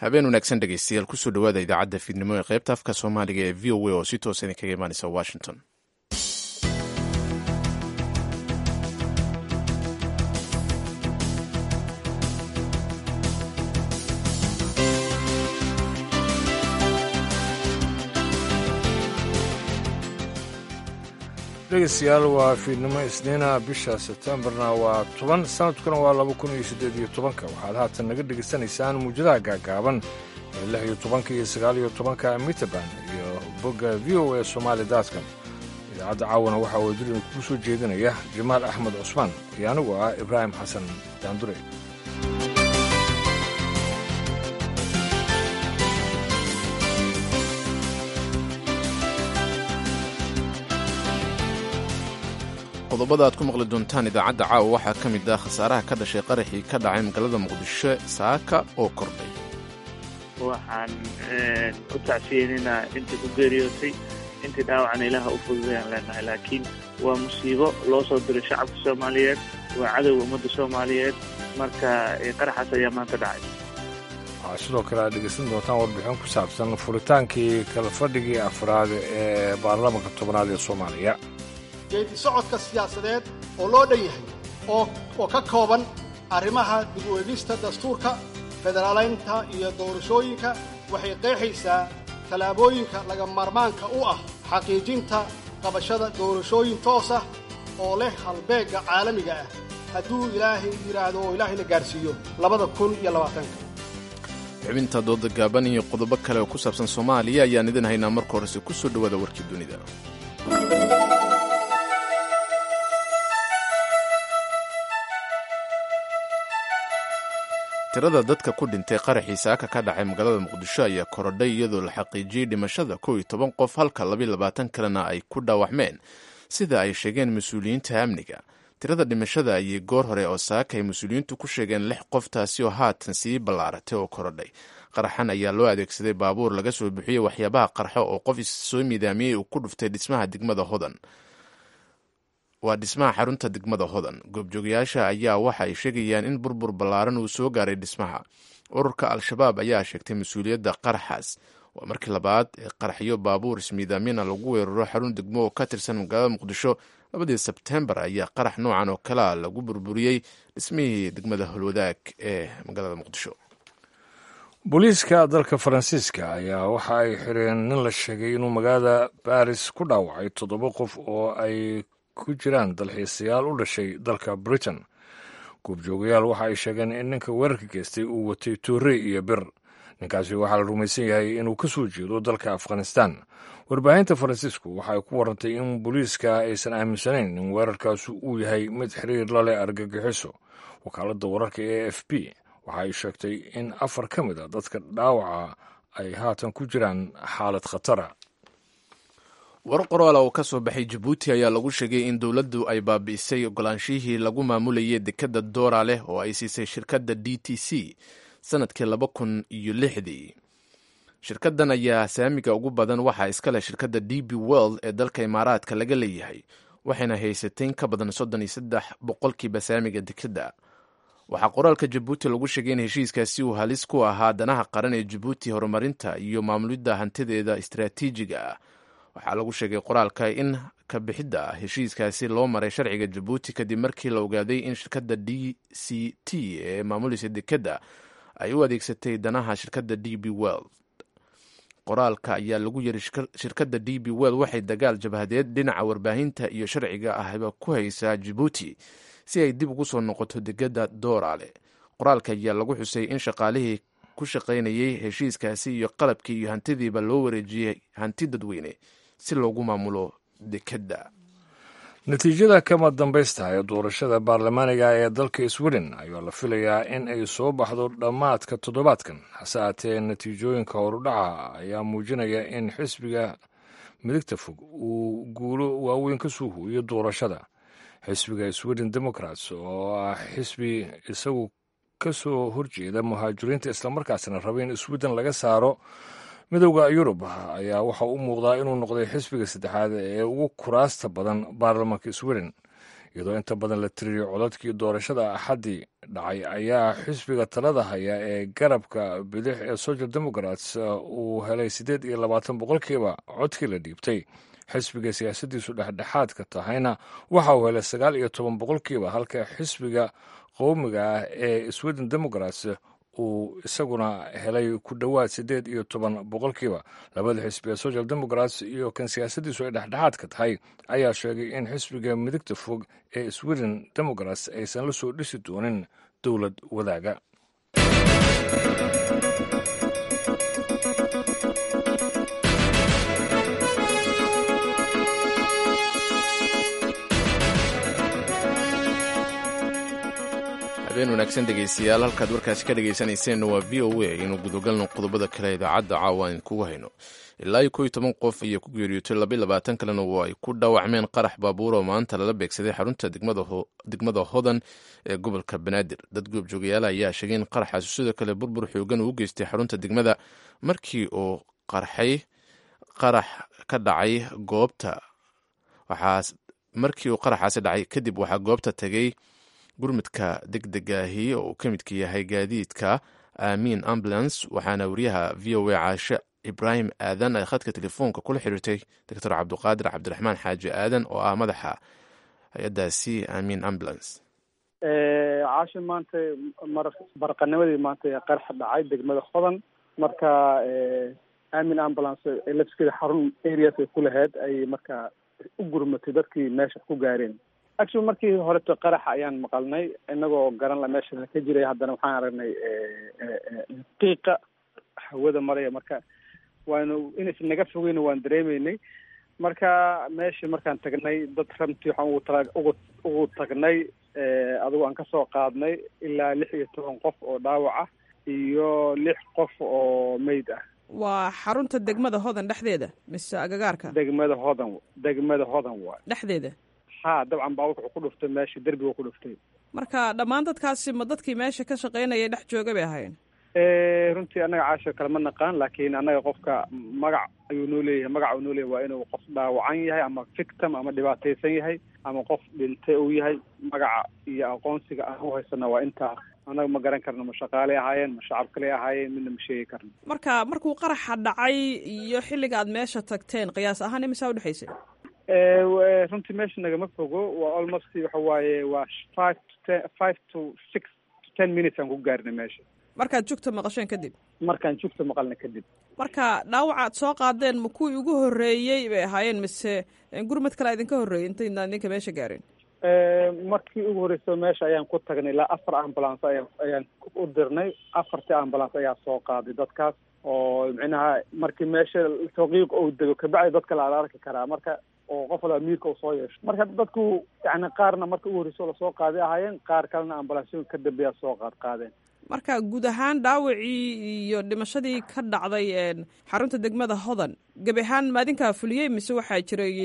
habeen wanaagsan dhegeystayaal kusoo dhawaada idaacadda fiidnimo ee qaybta afka soomaaliga ee v o a oo si toosa idin kaga imaaneysa washington dhegeystayaal waa fiidnimo isniina bisha sebtembarna waa toban sanadkuna waa laba kun iyo siddeed iyo tobanka waxaad haatan naga dhegaysanaysaan muujadaha gaagaaban ee lix iyo tobanka iyo sagaal iyo tobanka mitrband iyo bogga v o a somaali daadcom idaacadda caawana waxaa wadadin kuu soo jeedinaya jamaal axmed cusmaan iyo anigu ah ibraahim xasan daandure qodobada aad ku maqli doontaan idaacadda caawa waxaa ka mid ah khasaaraha ka dhashay qaraxii ka dhacay magaalada muqdisho saaka oo kordhay waxaan u tacsiyeynaynaa intii ku geeriyootay intii dhaawacna ilaaha u fududayaan leenahay laakiin waa musiibo loo soo diray shacabka soomaaliyeed waa cadowga ummadda soomaaliyeed marka qaraxaas ayaa maanta dhacay waxaa sidoo kale aad dhegaysan doontaan warbixin ku saabsan furitaankii kala fadhigii afraad ee baarlamaanka tobnaad ee soomaaliya geedi socodka siyaasadeed oo loo dhan yahay oo ka kooban arrimaha dib u eegista dastuurka federaalaynta iyo doorashooyinka waxay qeexaysaa tallaabooyinka laga maarmaanka u ah xaqiijinta qabashada doorashooyin toos ah oo leh halbeegga caalamiga ah hadduu ilaahay yidhaahdo oo ilaahay la gaarsiiyo labada kun iyo labaatanka xubinta dooda gaaban iyo qodobo kale oo ku saabsan soomaaliya ayaan idin haynaa marka horese ku soo dhowaada warkii dunida tirada dadka ku dhintay qaraxii saaka ka dhacay magaalada muqdisho ayaa korodhay iyadoo la xaqiijiyey dhimashada kow iyo toban qof halka labiyo labaatan kalena ay ku dhaawacmeen sida ay sheegeen mas-uuliyiinta amniga tirada dhimashada ayay goor hore oo saaka ay mas-uuliyiintu ku sheegeen lix qof taasi oo haatan sii ballaaratay oo korodhay qaraxan ayaa loo adeegsaday baabuur laga soo bixiyey waxyaabaha qarxo oo qof issoo miidaamiyey uu ku dhuftay dhismaha degmada hodan waa dhismaha xarunta degmada hodan goobjoogayaasha ayaa waxa ay sheegayaan in burbur ballaaran uu soo gaaray dhismaha ururka al-shabaab ayaa sheegtay mas-uuliyadda qaraxaas waa markii labaad ee qaraxyo baabuur ismiidaamina lagu weeraro xarun degmo oo ka tirsan magaalada muqdisho labadii sebtembar ayaa qarax noocan oo kalea lagu burburiyey dhismihii degmada holwadaag ee magaalada muqdisho booliiska dalka faransiiska ayaa waxa ay xireen nin la sheegay inuu magaalada baris ku dhaawacay toddoba qof oo ay ku jiraan dalxiisayaal u dhashay dalka britain goobjoogayaal waxa ay sheegeen in ninka weerarka geystay uu watay toorey iyo bir ninkaasi waxaa la rumaysan yahay inuu ka soo jeedo dalka afghanistan warbaahinta faransiisku waxa ay ku warantay in booliiska aysan aaminsanayn in weerarkaasi uu yahay mid xiriir la leh argagixiso wakaaladda wararka e f b waxa ay sheegtay in afar ka mid a dadka dhaawaca ay haatan ku jiraan xaalad khatara war qoraala oo ka soo baxay jabuuti ayaa lagu sheegay in dowladdu ay baabi'isay ogolaanshihii lagu maamulayay dekadda doora leh oo ay siisay shirkadda d t c sanadkii laba kun iyo lixdii shirkaddan ayaa saamiga ugu badan waxaa iska leh shirkadda d b world ee dalka imaaraadka laga leeyahay waxayna haysatay in ka badan soddon iyo saddex boqolkiiba saamiga dekadda waxaa qoraalka jabuuti lagu sheegay in heshiiskaasi uu halis ku ahaa danaha qaran ee jabuuti horumarinta iyo maamulidda hantideeda istaraatiijiga ah waxaa lagu sheegay qoraalka in ka bixidda heshiiskaasi loo maray sharciga jabuuti kadib markii la ogaaday in shirkadda d c t ee maamulaysa dekedda ay u adeegsatay danaha shirkadda d b world qoraalka ayaa lagu yiri shirkadda d b world waxay dagaal jabhadeed dhinaca warbaahinta iyo sharciga ahba ku haysaa jabuuti si ay dib ugu soo noqoto degedda doorale qoraalka ayaa lagu xusay in shaqaalihii ku shaqaynayay heshiiskaasi iyo qalabkii iyo hantidiiba loo wareejiyey hanti dadweyne si loogu maamulo dekedda natiijada kama dambaysta ee doorashada baarlamaaniga ee dalka sweden ayaa la filayaa in ay soo baxdo dhammaadka toddobaadkan hase aatee natiijooyinka horudhaca ayaa muujinaya in xisbiga midigta fog uu guulo waaweyn ka soo huuyo doorashada xisbiga sweden democrats oo ah xisbi isagu ka soo horjeeda muhaajiriinta islamarkaasna raba in sweden laga saaro midowda yurub ayaa waxa u muuqdaa inuu noqday xisbiga saddexaad ee ugu kuraasta badan baarlamaanka sweden iyadoo inta badan la tiriyey codadkii doorashada axaddii dhacay ayaa xisbiga talada haya ee garabka bidix ee social democrats uu helay siddeed iyo labaatan boqolkiiba codkii la dhiibtay xisbiga siyaasaddiisu dhexdhexaadka tahayna waxa uu helay sagaal iyo toban boqolkiiba halka xisbiga qowmiga ah ee sweden democrats uu isaguna helay ku dhowaad siddeed iyo toban boqolkiiba labada xisbi ee social democrats iyo kan siyaasaddiisu ay dhexdhexaadka tahay ayaa sheegay in xisbiga midigta fog ee sweden democrats aysan la soo dhisi doonin dowlad wadaaga habeen wanaagsan dhegaystayaal halkaad warkaasi ka dhegaysanayseena waa v o a inuu gudogalno qodobada kale idaacadda caawa aan kugu hayno ilaa iyo kow iyo toban qof iyo ku geeriyootay laba iyo labaatan kalena waa ay ku dhaawacmeen qarax baabuur oo maanta lala beegsaday xarunta degmada hodan ee gobolka banaadir dad goobjoogayaal ayaa sheegay in qaraxaasi sidoo kale burbur xoogan uu geystay xarunta degmada markii uu qarxay qarax ka dhacay goobta waxaas markii uu qaraxaasi dhacay kadib waxaa goobta tegay gurmudka degdegaahi oo uu ka midka yahay gaadiidka aamiin ambulance waxaana wariyaha v o a caashe ibraahim aadan ay khadka telefoonka kula xiriirtay doctor cabduqaadir cabdiraxmaan xaaji aadan oo ah madaxa hay-addaasi aamiin ambulance caashe maanta mar barqanimadii maanta qarax dhacay degmada hodan marka aamin ambulance lafskeeda xarun areas ay ku lahayd ay marka u gurmatay dadkii meesha ku gaareen actually markii horeto qaraxa ayaan maqalnay inagoo garan la meesha ka jiray haddana waxaan aragnay qiiqa hawada maraya marka waanu inaysan naga fogeyna waan dareemeynay marka meeshii markaan tagnay dad ramtii waxaan ugu tala ugu ugu tagnay adigo aan kasoo qaadnay ilaa lix iyo toban qof oo dhaawac ah iyo lix qof oo meyd ah waa xarunta degmada hodan dhexdeeda mise agagaarka degmada hodan degmada hodan waay dhexdeeda ha dabcan baa wuxuu ku dhuftay meesha derbiga ku dhuftay marka dhammaan dadkaasi ma dadkii meesha ka shaqaynaya dhex jooga bay ahaayeen runtii annaga caasho kale ma naqaan laakiin annaga qofka magac ayuu noo leeyahay magac uu noo leeyahay waa inuu qof dhaawacan yahay ama victim ama dhibaataysan yahay ama qof dhintay uu yahay magaca iyo aqoonsiga aan u haysana waa intaa annaga ma garan karno ma shaqaaley ahaayeen ma shacab kaley ahaayeen midna ma sheegi karno marka markuu qaraxa dhacay iyo xilliga aad meesha tagteen qiyaas ahaan imisaa udhexaysay runtii meesha nagama fogo waa almost waxa waaye waa five to ten five to six to ten minutes aan ku gaarnay meesha markaad jugta maqasheen kadib markaan jugta maqalna kadib marka dhaawaca ad soo qaadeen ma kuwii ugu horreeyey bay ahaayeen mise gurmad kale idinka horreeyey intaydaan idinka meesha gaareen markii ugu horreysa meesha ayaan ku tagnay ilaa afar ambulance ayaan ayaan u dirnay afartii ambulance ayaa soo qaaday dadkaas oo micnaha markii meesha taqiiq ou dego kabacdi dadka la arki karaa marka oo qof walba miirka uu soo yeesho marka dadku yani qaarna marka ugu horreysa lasoo qaaday ahaayeen qaar kalena ambulansyo ka dambeeya soo qaad qaadeen marka guud ahaan dhaawacii iyo dhimashadii ka dhacday xarunta degmada hodan gebi ahaan maadinkaa fuliyey mise waxaa jiray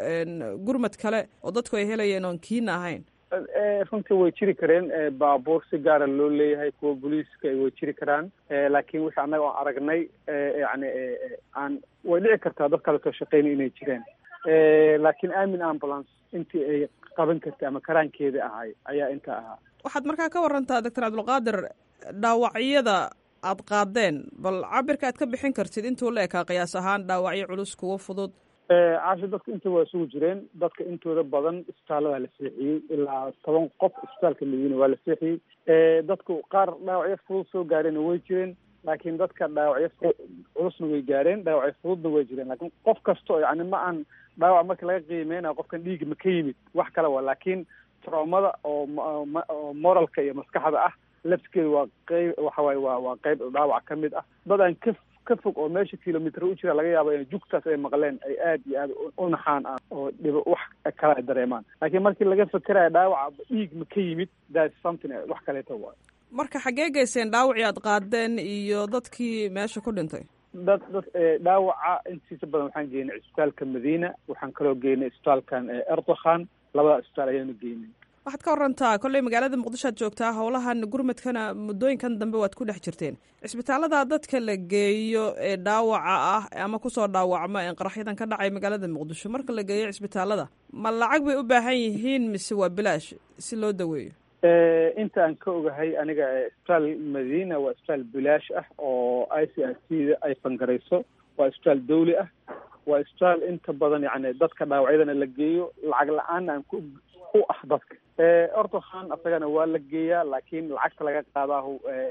gurmad kale oo dadku ay helayeen oon kiina ahayn runtii way jiri kareen baabuur si gaara loo leeyahay kuwa booliiska way jiri karaan laakiin wixii annaga oon aragnay yani aan way dhici kartaa dad kale soo shaqeyna inay jireen laakiin aamin ambulance intii ay qaban kartay ama karaankeeda ahay ayaa intaa ahaa waxaad markaa ka warantaa doctor cabdulqaadir dhaawacyada aad qaadeen bal cabirka aad ka bixin kartid intuu la ekaa qiyaas ahaan dhaawacyo culus kuwo fudud caasho dadka inta waa isugu jireen dadka intooda badan isbitaaladaa la seexiyey ilaa toban qof isbitaalka layina waa la seexiyey dadku qaar dhaawacyo fudud soo gaareen way jireen laakiin dadka dhaawacyo culusna way gaareen dhaawacyo fududna way jireen laakiin qof kasto yani ma aan dhaawac marka laga qiimeynayo qofkan dhiiga ma ka yimid wax kale waa laakiin traumada oo oo moralka iyo maskaxda ah lafskeeda waa qeyb waxa waaye waa waa qeyb dhaawac ka mid ah dad aan ka ka fog oo meesha kilomitr u jira laga yaabo in jugtaas ay maqleen ay aad iyo aad u naxaan ah oo dhibo wax kale ay dareemaan laakiin markii laga fekerayo dhaawaca dhiig ma ka yimid that something wax kaleeto waayo marka xaggee geyseen dhaawacii aad qaadeen iyo dadkii meesha ku dhintay dad dad dhaawaca intiisa badan waxaan geynay isbitaalka madiina waxaan kaloo geynay isbitaalkan erdokhan labada isbitaal ayaanu geynay waxaad ka warantaa kolley magaalada muqdisho aad joogtaa howlahan gurmadkana muddooyinkan dambe waad ku dhex jirteen cisbitaalada dadka la geeyo ee dhaawaca ah ama kusoo dhaawacma ee qaraxyadan ka dhacay magaalada muqdisho marka la geeyo cisbitaalada ma lacag bay u baahan yihiin mise waa bilaash si loo daweeyo inta aan ka ogahay aniga isbitaal madiina waa isbitaal bilaash ah oo i c r c da ay fangarayso waa isbitaal dawli ah waa isbitaal inta badan yani dadka dhaawacyadana la geeyo lacag la-aan aan ku u ah dadka ortokhan asagana waa la geeyaa laakiin lacagta laga qaadaahu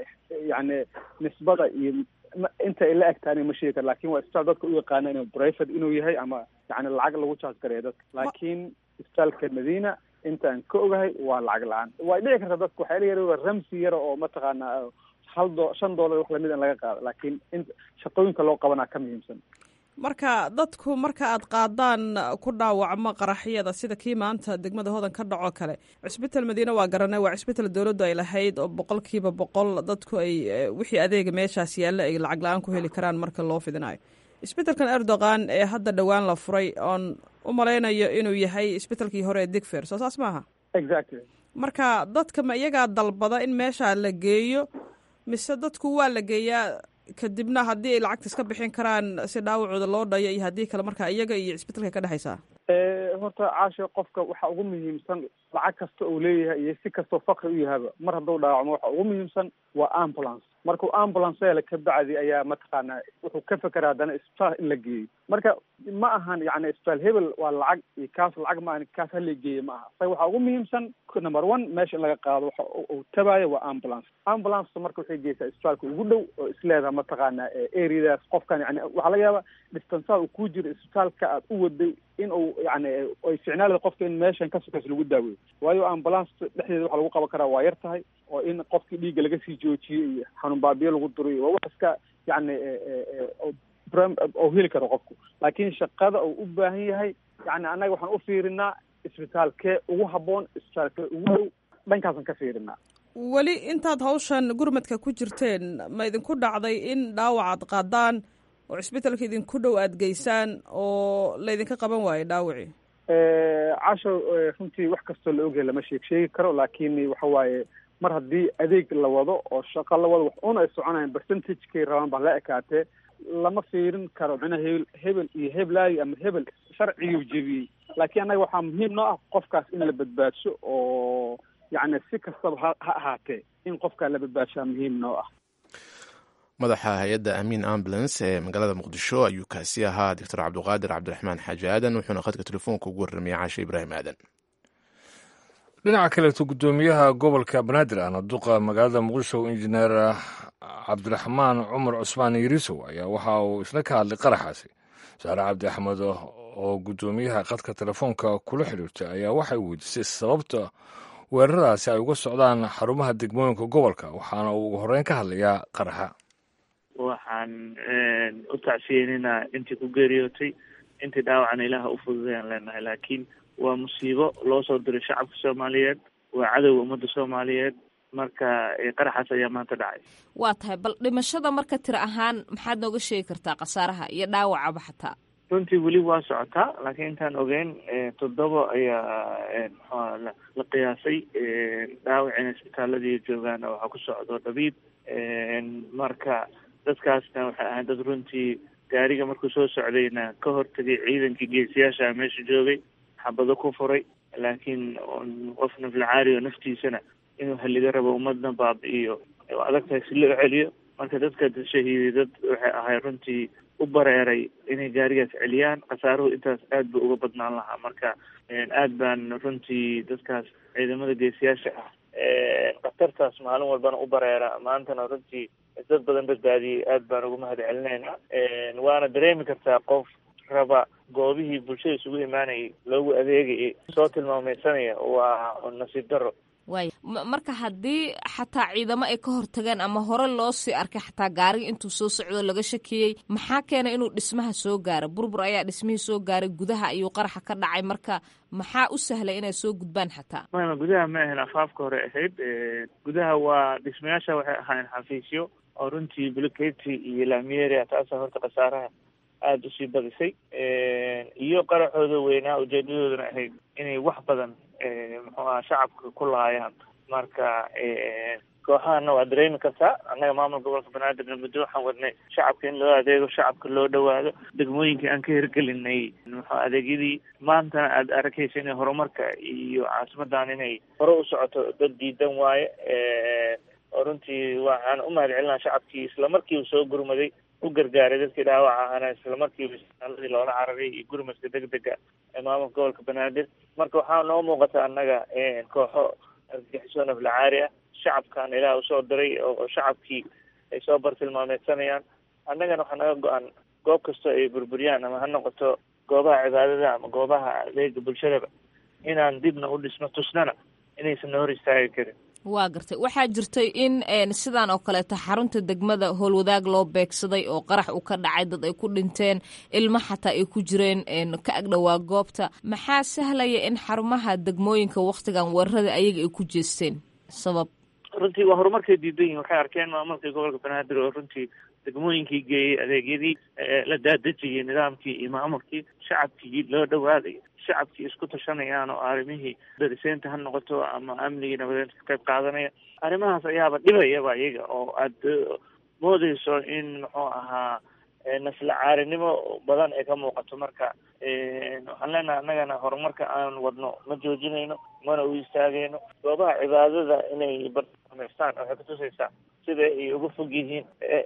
yani nisbada iyo inta ay la egtaani ma sheegi karo lakin waa isbitaal dadka u yaqaana inuu private inuu yahay ama yani lacag lagu jaas gareeya dadka laakiin isbitaalka madiina inta aan ka ogahay waa lacag la-aan way dhici karta dadka waxaa la yara ramsi yara oo mataqaana hal do shan dollar wax lamid in laga qaado laakiin in shaqooyinka loo qabanaa ka muhiimsan marka dadku marka aad qaadaan ku dhaawacmo qaraxyada sida kii maanta degmada hodan ka dhaco kale cisbital madiine waa garanay waa cisbital dowladdu ay lahayd oo boqolkiiba boqol dadku ay wixii adeega meeshaas yaalla ay lacag la-aan ku heli karaan marka loo fidinayo isbitalkan erdogan ee hadda dhowaan la furay oon u malaynayo inuu yahay isbitalkii hore ee digfer soo saas maaha exactly marka dadka ma iyagaa dalbada in meeshaa la geeyo mise dadku waa la geeyaa kadibna haddii ay lacagta iska bixin karaan si dhaawacooda loo dhayo iyo haddii kale marka iyaga iyo cisbitalka ka dhexaysaa horta caasha qofka waxa ugu muhiimsan lacag kasta uu leeyahay iyo si kastoo fakri u yahaba mar hadduu dhaawacmo waxa ugu muhiimsan waa ambulance markuu ambulance hela ka bacdi ayaa mataqaana wuxuu ka fekera haddana isbitaal in la geeyo marka ma ahan yani isbitaal hebel waa lacag iyo kaas lacag ma ahan kaas hala geeyo ma aha isaga waxaa ugu muhiimsan number one meesha in laga qaado waxa uu tabaayo waa ambulance ambulance marka waxay geysaa isbitaalka ugu dhow oo isleedaha mataqaana areadaas qofkan yani waxaa laga yaaba distansaha uu ku jiro isbitaalka aad u waday in uu yani ay ficnaalada qofka in meeshan ka sokays lagu daaweyo waayo ambulance dhexdeeda waxa lagu qaban karaa waa yar tahay oo in qofkii dhiigga laga sii joojiyo iyo xanuun baabiyo lagu duriyo waa wax iska yani oo heli karo qofku laakiin shaqada uu u baahan yahay yani annaga waxaan u fiirinaa isbitaalkee ugu habboon isbitaalkee ugu dhow dhankaasan ka fiirinaa weli intaad hawshan gurmadka ku jirteen ma idinku dhacday in dhaawacaad qaadaan oo cisbitalka idinku dhow aada geysaan oo laydinka qaban waayo dhaawacii casho runtii wax kastoo la ogyahay lama sheeg sheegi karo laakiin waxa waaye mar haddii adeeg la wado oo shaqo la wado wax un ay soconayan percentagekay rabaan baa la ekaatee lama fiirin karo micnaha hebel hebel iyo heblaayo ama hebel sharciguu jebiyey laakiin annaga waxaa muhiim noo ah qofkaas in la badbaadsho oo yacni si kastaba ha ha ahaatee in qofkaa la badbaadshaa muhiim noo ah madaxa hay-adda amiin ambulance ee magaalada muqdisho ayuu kaasi ahaa doctor cabdiqaadir cabdiraxmaan xaaji aadan wuxuuna khadka telefoonka ugu warramaya caashe ibraahim aadan dhinaca kaleeto guddoomiyaha gobolka banaadir ahna duqa magaalada muqdisho injineer cabdiraxmaan cumar cusmaan yirisow ayaa waxa uu isna ka hadlay qaraxaasi saare cabdi axmed oo guddoomiyaha khadka telefoonka kula xidhiirtay ayaa waxay weydiisay sababta weeraradaasi ay uga socdaan xarumaha degmooyinka gobolka waxaana uu ugu horreyn ka hadlayaa qaraxa waxaan u tacsiyeninaa intii ku geeriyootay intii dhaawacana ilaaha u fududayaan leenahay laakiin waa musiibo loo soo diray shacabka soomaaliyeed waa cadowga ummadda soomaaliyeed marka qaraxaas ayaa maanta dhacay waa tahay bal dhimashada marka tiro ahaan maxaad nooga sheegi kartaa khasaaraha iyo dhaawacaba xataa runtii weli waa socotaa laakiin intaan ogeyn toddoba ayaa mxua la qiyaasay dhaawacina isbitaaladii joogaana waxaa ku socdo dhabiib marka dadkaasna waxay ahayd dad runtii gaariga markuu soo socdayna ka hortagay ciidankii geesiyaasha meesha joogay xabado ku furay laakiin qof naflacaari oo naftiisana inuu halliga rabo ummadna baabi-iyo adag tahay si loo celiyo marka dadka shahiiday dad waxay ahay runtii u bareeray inay gaarigaas celiyaan khasaaruhu intaas aad buu uga badnaan lahaa marka aad baan runtii dadkaas ciidamada geesiyaasha ah khatartaas maalin walbana u bareera maantana runtii dad badan badbaadiyey aad baan uga mahad celinaynaa waana dareemi kartaa qof raba goobihii bulshada isugu imaanayay loogu adeegayay soo tilmaameysanaya waa nasiib daro waaya marka haddii xataa ciidamo ay ka hortageen ama hore loo sii arkay xataa gaariga intuu soo socdo laga shakiyey maxaa keenay inuu dhismaha soo gaaro burbur ayaa dhismihii soo gaaray gudaha ayuu qaraxa ka dhacay marka maxaa u sahlay inay soo gudbaan xataa mama gudaha ma ahayn afaafka hore ahayd gudaha waa dhismayaasha waxay ahaayeen xafiisyo oo runtii buluketi iyo lamiyeria taasa horta khasaaraha aada usii badisay iyo qaraxooda weynaa ujeedadoodana ahayd inay wax badan muxuu aha shacabka ku laayaan marka kooxahana waa dareemi kartaa annaga maamul gobolka banaadirna muddo waxaan wadnay shacabka in loo adeego shacabka loo dhawaado degmooyinkii aan ka hirgelinay muxuu adeegyadii maantana aada arkaysa inay horumarka iyo caasimadan inay hore u socoto dad diidan waaye oo runtii waxaan u mahad celinaa shacabkii islamarkiiba soo gurmaday u gargaaray dadkii dhaawaca ahana islamarkiiba isbitaaladii loola cararay iyo gurmadka degdega ee maamulka gobolka banaadir marka waxaa noo muuqata annaga kooxo argagixiso naflacaari ah shacabkan ilaah usoo diray oo shacabkii ay soo bartilmaameedsanayaan annagana waxaa naga go-an goob kastoo ay burburiyaan ama ha noqoto goobaha cibaadada ama goobaha adeega bulshadaba inaan dibna u dhisno tusnana inaysan na hor istaagi karin waa gartay waxaa jirtay in sidaan oo kaleeto xarunta degmada howlwadaag loo beegsaday oo qarax uu ka dhacay dad ay ku dhinteen ilmo xataa ay ku jireen ka agdhowaa goobta maxaa sahlaya in xarumaha degmooyinka wakhtigan weerarada ayaga ay ku jeesteen sabab runtii waa horumarkay diidan yihin waxay arkeen maamulkii gobolka banaadir oo runtii degmooyinkii geeyey adeegyadii la daadejiyey nidaamkii iyo maamulkii shacabkii loo dhawaaday shacabkii isku tashanayaan oo arrimihii dariseynta ha noqoto ama amnigii nabadeynta ka qayb qaadanaya arrimahaas ayaaba dhibayaba iyaga oo aada moodeyso in muxuu ahaa nasla caarinimo badan ay ka muuqato marka waxaan leenahay annagana horumarka aan wadno ma joojinayno mana u istaagayno goobaha cibaadada inay barnameystaan waxay kutusaysaa sida ay uga fog yihiin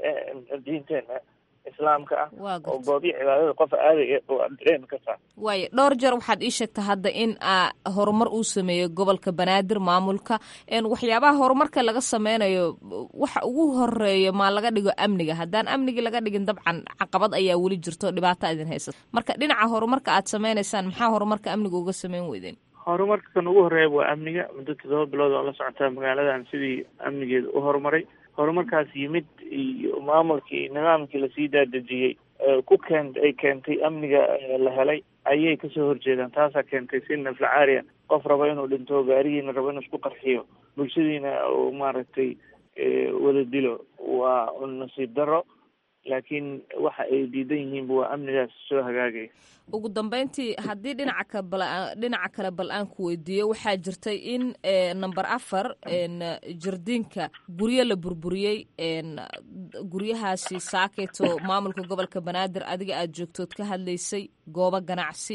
diinteena islaamka ah oo goobihi cibaadada qof aadaya oo aad dareemi kartaa waayo dhowr jeer waxaad ii sheegta hadda in a horumar uu sameeyo gobolka banaadir maamulka waxyaabaha horumarka laga sameynayo waxa ugu horeeya maa laga dhigo amniga haddaan amnigi laga dhigin dabcan caqabad ayaa weli jirto dhibaato idin haysata marka dhinaca horumarka aad sameynaysaan maxaa horumarka amniga uga sameyn weydeen horumarka kan ugu horeeya waa amniga muddo todoba bilood oo la socotaa magaaladan sidii amnigeeda u horumaray horumarkaas yimid iyo maamulkii nidaamkii lasii daadejiyey ku keent ay keentay amniga la helay ayay kasoo horjeedaan taasaa keentay si naflacaariya qof rabo inuu dhinto gaarigiina rabo inuu isku qarxiyo bulshadiina uu maaragtay wada dilo waa nasiib daro laakiin waxa ay diidan yihiinba waa amnigaas soo hagaagaya ugu dambeyntii haddii dhinaca ka bal dhinaca kale bal aan ku weydiiyo waxaa jirtay in number afar jardiinka guryo la burburiyey guryahaasi saaketo maamulka gobolka banaadir adiga aada joogtood ka hadlaysay goobo ganacsi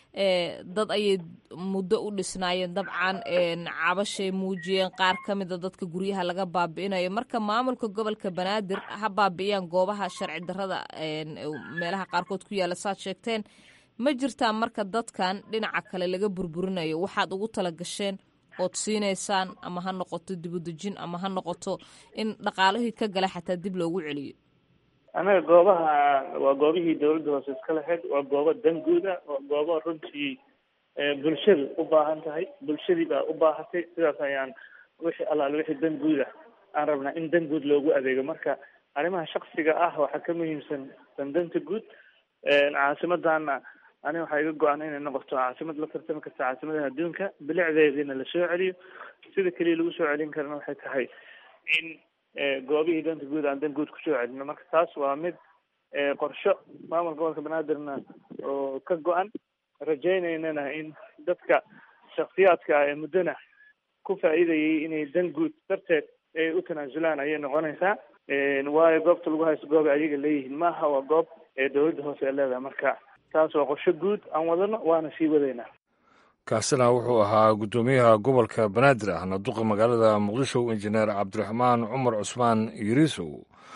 dad ayay muddo u dhisnaayeen dabcan cabashay muujiyeen qaar ka mida dadka guryaha laga baabi'inayo marka maamulka gobolka banaadir ha baabi'iyaan goobaha sharci darrada meelaha qaarkood ku yaalla saad sheegteen ma jirtaa marka dadkan dhinaca kale laga burburinayo waxaad ugu tala gasheen ood siinaysaan ama ha noqoto dibudejin ama ha noqoto in dhaqaalihii ka gala xataa dib loogu celiyo annaga goobaha waa goobihii dawladda hoose iska lahayd waa goobo danguuda waa goobo runtii bulshadu u baahan tahay bulshadii baa u baahatay sidaas ayaan wixii allaale wixii danguuda aan rabnaa in danguud loogu adeego marka arrimaha shaksiga ah waxaa ka muhiimsan dandanta guud caasimadana aniga waxaa iga go-an inay noqoto caasimad la tartami karta caasimadaha adduunka bilicdeediina la soo celiyo sida keliya lagu soo celin karana waxay tahay in goobihii danta guud aan dan guud kusoo celino marka taas waa mid qorsho maamulka gobolka banaadirna oo ka go-an rajaynaynana in dadka shaksiyaadka ah ee muddona ku faa'iidayay inay dan guud darteed ay u tanaasulaan ayay noqonaysaa waayo goobta lagu haysto goob ayaga leeyihiin maaha waa goob ee dawladda hoose ee leedahay marka taas waa qorsho guud aan wadano waana sii wadaynaa kaasina wuxuu ahaa guddoomiyaha gobolka banaadir ahna duqa magaalada muqdisho injineer cabdiraxmaan cumar cusmaan yiriisow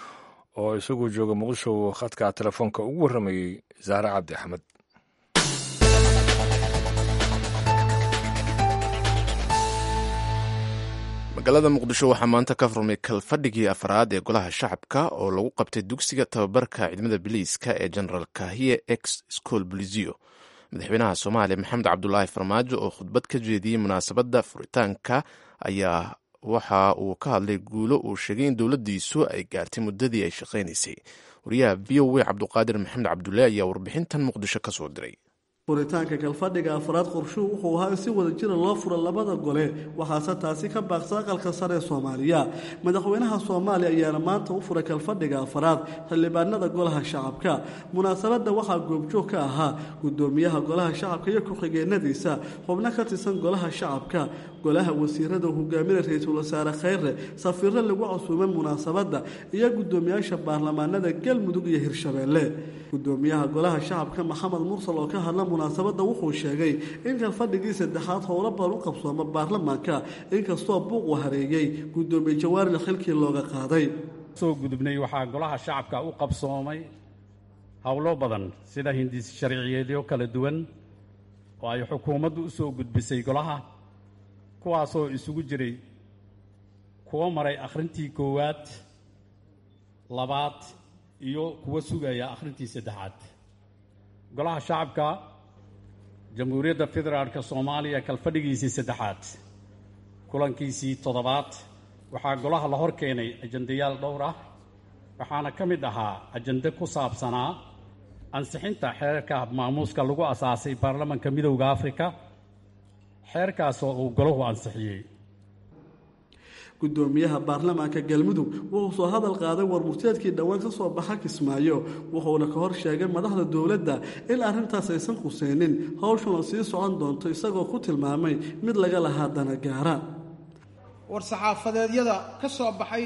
oo isaguo jooga muqdisho khadka telefoonka ugu warramayey zahre cabdi axmed magaalada muqdisho waxaa maanta ka furmay kalfadhigii afraad ee golaha shacabka oo lagu qabtay dugsiga tababarka ciidamada biliiska ee general kahiye ex school bolizio madaxweynaha soomaaliya maxamed cabdulaahi farmaajo oo khudbad ka jeediyey munaasabadda furitaanka ayaa waxa uu ka hadlay guulo uu sheegay in dowladdiisu ay gaartay muddadii ay shaqaynaysay wariyaha v o a cabduqaadir maxamed cabdulle ayaa warbixintan muqdisho ka soo diray furitaanka kalfadhiga afraad qorshuhu wuxuu ahaa in si wada jira loo furo labada gole waxaase taasi ka baaqsa aqalka sare ee soomaaliya madaxweynaha soomaaliya ayaana maanta u furay kalfadhiga afraad xildhibaanada golaha shacabka munaasabadda waxaa goobjoog ka ahaa gudoomiyaha golaha shacabka iyo ku-xigeenadiisa xubno ka tirsan golaha shacabka golaha wasiirada hogaaminay ra-iisul wasaare khayre safiiro lagu casuumay munaasabadda iyo gudoomiyaasha baarlamaanada galmudug iyo hirshabeelle gudoomiyaha golaha shacabka maxamed mursal oo ka hadla munaasabadda wuxuu sheegay in kalfadhigii saddexaad howlo badan u qabsooma baarlamaanka inkastoo buuq uu hareeyey gudoomiye jawaaril xilkii looga qaaday soo gudubnay waxaa golaha shacabka u qabsoomay howlo badan sida hindis sharciyeedyo kala duwan oo ay xukuumaddu u soo gudbisay golaha kuwaasoo isugu jiray kuwo maray akhrintii koowaad labaad iyo kuwo sugaya akhrintii saddexaad golaha shacabka jamhuuriyadda federaalka soomaaliya kalfadhigiisii saddexaad kulankiisii toddobaad waxaa golaha la hor keenay ajandayaal dhowr ah waxaana ka mid ahaa ajande ku saabsanaa ansixinta xeerka maamuuska lagu asaasay baarlamanka midowda afrika xeerkaasoo uu golahu ansixiyey gudoomiyaha baarlamaanka galmudug wuxuu soo hadal qaaday warmurteedkii dhowaan ka soo baxa kismaayo wuxuuna ka hor sheegay madaxda dowladda in arrintaas aysan khuseynin howshuna sii socon doonto isagoo ku tilmaamay mid laga lahaa dana gaara war-saxaafadeedyada ka soo baxay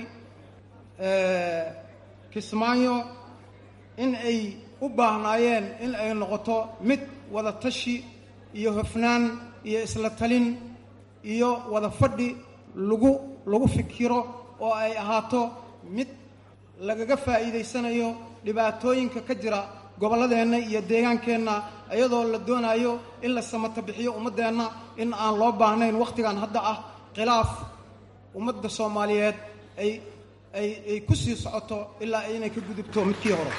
kismaayo in ay u baahnaayeen in ay noqoto mid wada tashi iyo hofnaan iyo isla talin iyo wada fadhi lagu lagu fikiro oo ay ahaato mid lagaga faa'iidaysanayo dhibaatooyinka ka jira gobolladeenna iyo deegaankeenna iyadoo la doonayo in la samata bixiyo ummaddeenna in aan loo baahnayn wakhtigan hadda ah khilaaf ummadda soomaaliyeed ay ay ay ku sii socoto ilaa inay ka gudubto midkii hore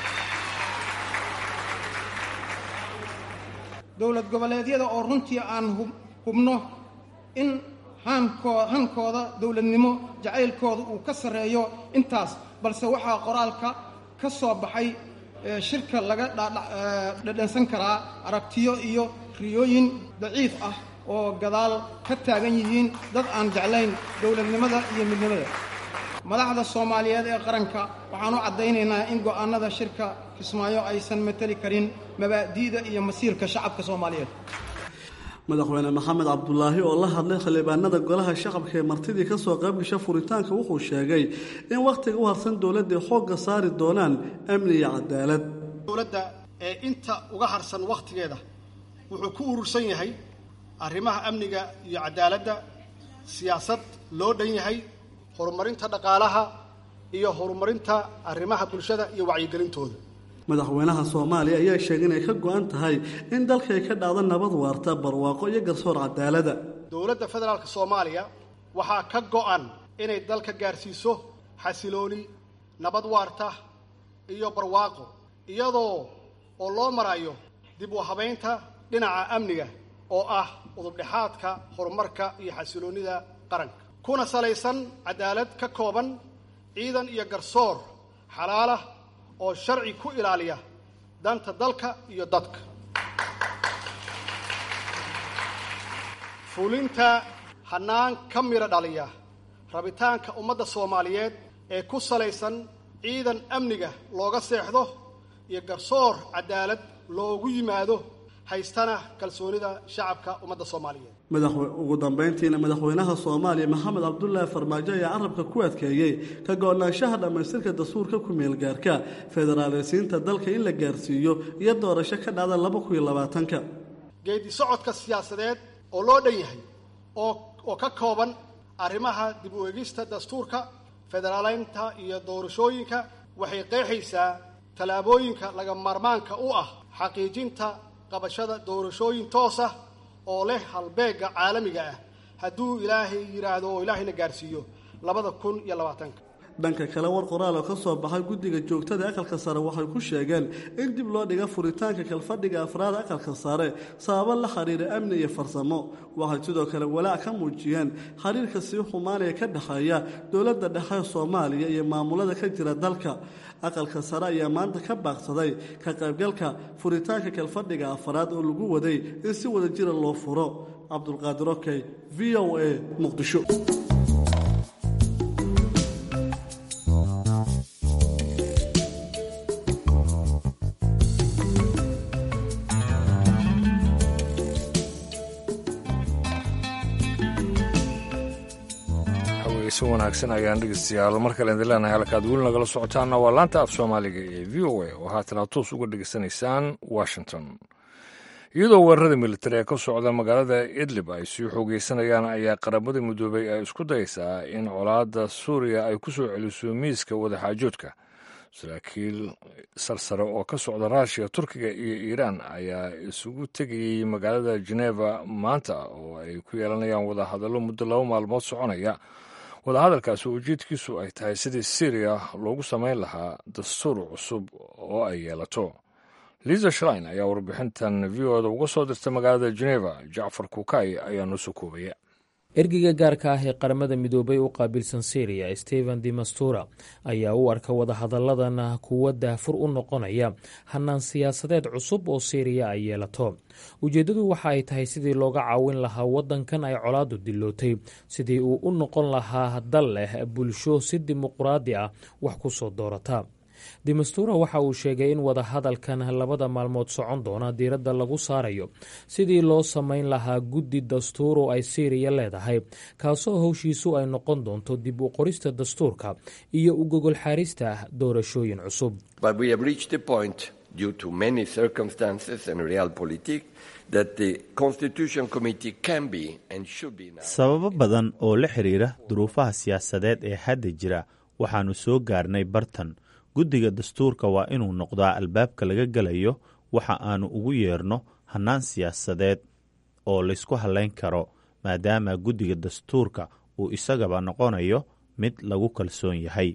dowlad goboleedyada oo runtii aan hubno in hankoo hankooda dowladnimo jacaylkooda uu ka sarreeyo intaas balse waxaa qoraalka ka soo baxay shirka laga dhadhansan karaa aragtiyo iyo riyooyin daciif ah oo gadaal ka taagan yihiin dad aan jeclayn dowladnimada iyo midnimada madaxda soomaaliyeed ee qaranka waxaan u caddaynaynaa in go'aannada shirka kismaayo aysan mateli karin mabaadi'da iyo masiirka shacabka soomaaliyeed madaxweyne maxamed cabdulaahi oo la hadlay xildhibaanada golaha shacabka ee martidii ka soo qaybgasha furitaanka wuxuu sheegay in wakhtiga u harsan dowladda ay xoogga saari doonaan amni iyo cadaalad dowladda ee inta uga harsan wakhtigeeda wuxuu ku urursan yahay arrimaha amniga iyo cadaaladda siyaasad loo dhan yahay horumarinta dhaqaalaha iyo horumarinta arrimaha bulshada iyo wacyigelintooda madaxweynaha soomaaliya ayaa sheegay inay ka go-an tahay in dalka ay ka dhacdo nabad waarta barwaaqo iyo garsoor cadaalada dowladda federaalka soomaaliya waxaa ka go-an inay dalka gaarsiiso xasilooni nabad waarta iyo barwaaqo iyadoo oo loo marayo dib u habaynta dhinaca amniga oo ah udubdhexaadka horumarka iyo xasiloonnida qaranka kuna salaysan cadaalad ka kooban ciidan iyo garsoor xalaalah oo sharci ku ilaaliya danta dalka iyo dadka fulinta hannaan ka midho dhaliya rabitaanka ummadda soomaaliyeed ee ku salaysan ciidan amniga looga seexdo iyo garsoor cadaalad loogu yimaado haystana kalsoonida shacabka ummadda soomaaliyeed ugu dambayntiina madaxweynaha soomaaliya maxamed cabdulaahi farmaajo ayaa carabka ku adkeeyey ka go-naanshaha dhammaystirka dastuurka ku-meelgaarka federaaleysiinta dalka in la gaarsiiyo iyo doorasho ka dhacda laba kun iyo labaatanka geedi socodka siyaasadeed oo loo dhan yahay oo oo ka kooban arrimaha dib u eegista dastuurka federaaleynta iyo doorashooyinka waxay qeexaysaa tallaabooyinka laga maarmaanka u ah xaqiijinta qabashada doorashooyin toos ah oo leh halbeegga caalamiga ah hadduu ilaahay yidhaahdo oo ilaahayna gaarsiiyo labada kun iyo labaatanka dhanka kale war qoraal oo ka soo baxay guddiga joogtada aqalka sare waxay ku sheegeen in dib loo dhiga furitaanka kalfadhiga afraad aqalka sare sababo la xiriira amni iyo farsamo waxay sidoo kale walaac ka muujiyeen xiriirka sii xumaanaya ka dhexeeya dowladda dhexe soomaaliya iyo maamulada ka jira dalka aqalka sare ayaa maanta ka baaqsaday ka qaybgalka furitaanka kalfadhiga afraad oo lagu waday in si wada jira loo furo cabdulqaadir okey v o a muqdisho si wanaagsan ayaan dhegeystayaal mar kale idin leenahay halkaad weli nagala socotaanna waa laanta af soomaaliga ee v o a oo haatana toos uga dhegeysanaysaan washington iyadoo weerarada militari ee ka socda magaalada idlib ay sii xoogeysanayaan ayaa qaramada midoobay ay isku dayeysaa in colaadda suuriya ay ku soo celiso miiska wadaxaajoodka saraakiil sarsare oo ka socda ruushiya turkiga iyo iiraan ayaa isugu tegayey magaalada geneva maanta oo ay ku yeelanayaan wadahadallo muddo laba maalmood soconaya wadahadalkaasi ujeedkiisu ay tahay sidii syriya loogu samayn lahaa dastuur cusub oo ay yeelato liza shlein ayaa warbixintan v o da uga soo dirtay magaalada geneva jacfar kukay ayaa noo soo koobaya ergeyga gaarka ah ee qaramada midoobay u qaabilsan syriya stephen demastura ayaa u arka wadahadalladan kuwo daafur u noqonaya hanaan siyaasadeed cusub oo syriya ay yeelato ujeeddadu waxa ay tahay sidii looga caawin lahaa waddankan ay colaadu dilootay sidii uu u noqon lahaa dal leh bulsho si dimuquraadi ah wax ku soo doorata demastura waxa uu sheegay in wadahadalkan labada maalmood socon doona diiradda lagu saarayo sidii loo samayn lahaa guddi dastuur oo ay syriya leedahay kaasoo howshiisu ay noqon doonto dib u qorista dastuurka iyo u gogol xaarista doorashooyin cusub sababo badan oo la xiriira duruufaha siyaasadeed ee hadda jira waxaannu soo gaarnay bartan guddiga dastuurka waa inuu noqdaa albaabka laga gelayo waxa aannu ugu yeerno hannaan siyaasadeed oo laysku hallayn karo maadaama guddiga dastuurka uu isagaba noqonayo mid lagu kalsoon yahay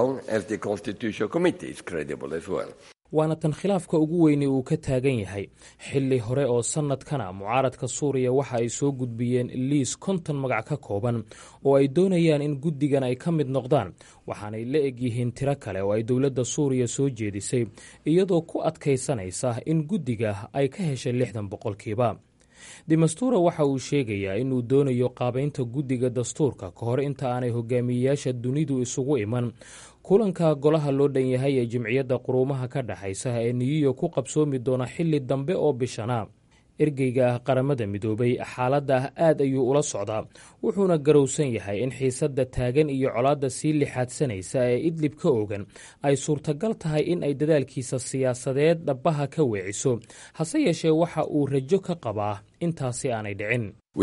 waana tan khilaafka ugu weyni uu ka taagan yahay xilli hore oo sannadkana mucaaradka suuriya waxa ay soo gudbiyeen liis konton magac ka kooban oo ay doonayaan in guddigan ay ka mid noqdaan waxaanay la egyihiin tiro kale oo ay dowladda suuriya soo jeedisay iyadoo ku adkaysanaysa in guddiga ay ka heshay lixdan boqolkiiba demastura waxa uu sheegayaa inuu doonayo qaabaynta guddiga dastuurka ka hor inta aanay hogaamiyeyaasha dunidu isugu iman kulanka golaha loo dhan yahay ee jimciyadda quruumaha ka dhexaysa ee niyiyo ku qabsoomi doona xilli dambe oo bishana ergeyga qaramada midoobay xaaladda aad ayuu ula socdaa wuxuuna garowsan yahay in xiisadda taagan iyo colaadda sii lixaadsanaysa ee idlib ka ogan ay suurtagal tahay in ay dadaalkiisa siyaasadeed dhabbaha ka weeciso hase yeeshee waxa uu rajo ka qabaa intaasi aanay dhicin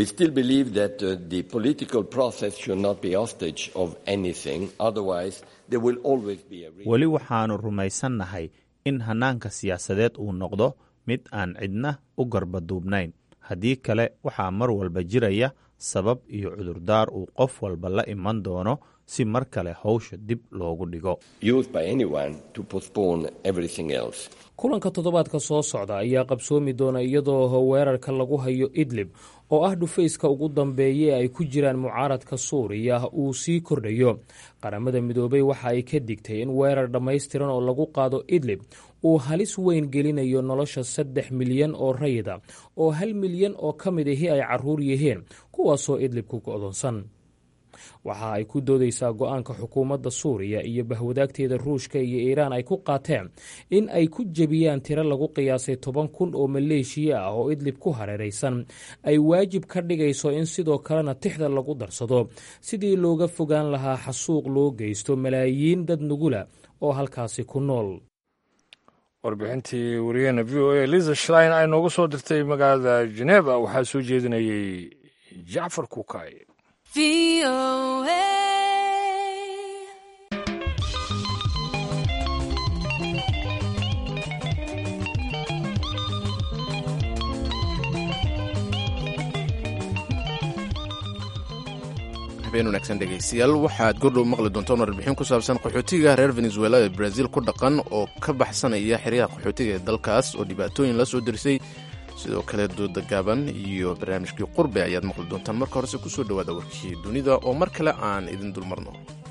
weli waxaannu rumaysannahay in hannaanka siyaasadeed uu noqdo mid aan cidna u garbaduubnayn haddii kale waxaa mar walba jiraya sabab iyo cudurdaar uu qof walba la iman doono si mar kale howsha dib loogu dhigo kulanka toddobaadka soo socda ayaa qabsoomi doona iyadoo weerarka lagu hayo idlib oo ah dhufayska ugu dambeeya ee ay ku jiraan mucaaradka suuriya uu sii kordhayo qaramada midoobay waxa ay ka digtay in weerar dhammaystiran oo lagu qaado idlib uu halis weyn gelinayo nolosha saddex milyan oo rayida oo hal milyan oo ka mid ahi ay caruur yihiin kuwaasoo idlib ku go'doonsan waxa ay ku doodaysaa go-aanka xukuumadda suuriya iyo bahwadaagteeda ruushka iyo iiraan ay ku qaateen in ay ku jebiyaan tiro lagu qiyaasay toban kun oo maleeshiya ah oo idlib ku hareeraysan ay waajib ka dhigayso in sidoo kalena tixda lagu darsado sidii looga fogaan lahaa xasuuq loo geysto malaayiin dad nugula oo halkaasi ku nool warbixintii wariyaheena v o a liza shlein ay nooga soo dirtay magaalada geneva waxaa soo jeedinayay jacfar kukay habeen wanaagsan dhegaystayaal waxaad gordhow maqli doontaan warbixin ku saabsan qaxootiga reer venezuela ee brazil ku dhaqan oo ka baxsanaya xeryaha qaxootiga ee dalkaas oo dhibaatooyin la soo dirsay sidoo kale dooda gaaban iyo barnaamijkii qurbe ayaad maqli doontaan marka horese kusoo dhowaada warkii dunida oo mar kale aan idin dulmarno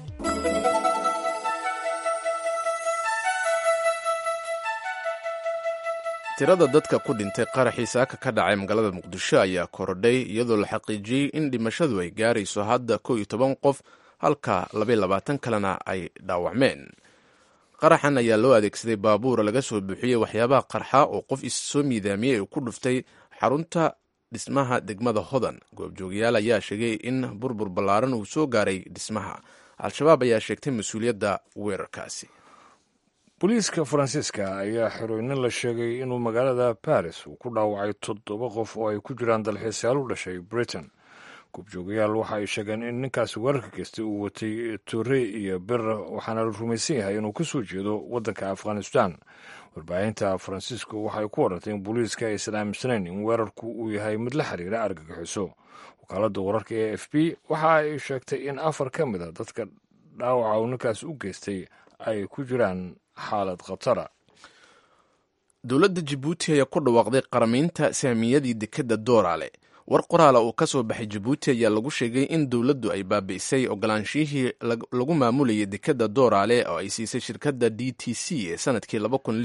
tirada dadka ku dhintay qaraxii saaka ka dhacay magaalada muqdisho ayaa korodhay iyadoo la xaqiijiyey in dhimashadu ay gaarayso hadda kow iyo toban qof halka labaiy labaatan kalena ay dhaawacmeen qaraxan ayaa loo adeegsaday baabuura laga soo buuxiyey waxyaabaha qarxa oo qof issoo miidaamiyey uu ku dhuftay xarunta dhismaha degmada hodan goobjoogayaal ayaa sheegay in burbur ballaaran uu soo gaaray dhismaha al-shabaab ayaa sheegtay mas-uuliyadda weerarkaasi booliiska faransiiska ayaa xirooynin la sheegay inuu magaalada baris uu ku dhaawacay toddoba qof oo ay ku jiraan dalxiisayaal u dhashay britain goobjoogayaal waxa ay sheegeen in ninkaasi weerarka geystay uu watay tore iyo bir waxaana la rumaysan yahay inuu ka soo jeedo waddanka afghanistan warbaahinta faransiisku waxay ku warantay in booliiska aysan aaminsanayn in weerarku uu yahay mid la xiriira argagixiso wakaaladda wararka e f b waxa ay sheegtay in afar ka mid a dadka dhaawaca uu ninkaas u geystay ay ku jiraan xaalad khatara dowladda jabuuti ayaa ku dhawaaqday qaramaynta saamiyadii dekedda dooraale war qoraala uu ka soo baxay jabuuti ayaa lagu sheegay in dowladdu ay baabi'isay ogolaanshihii lagu maamulayay dekedda dooraale oo ay siisay shirkadda d t c ee sanadkii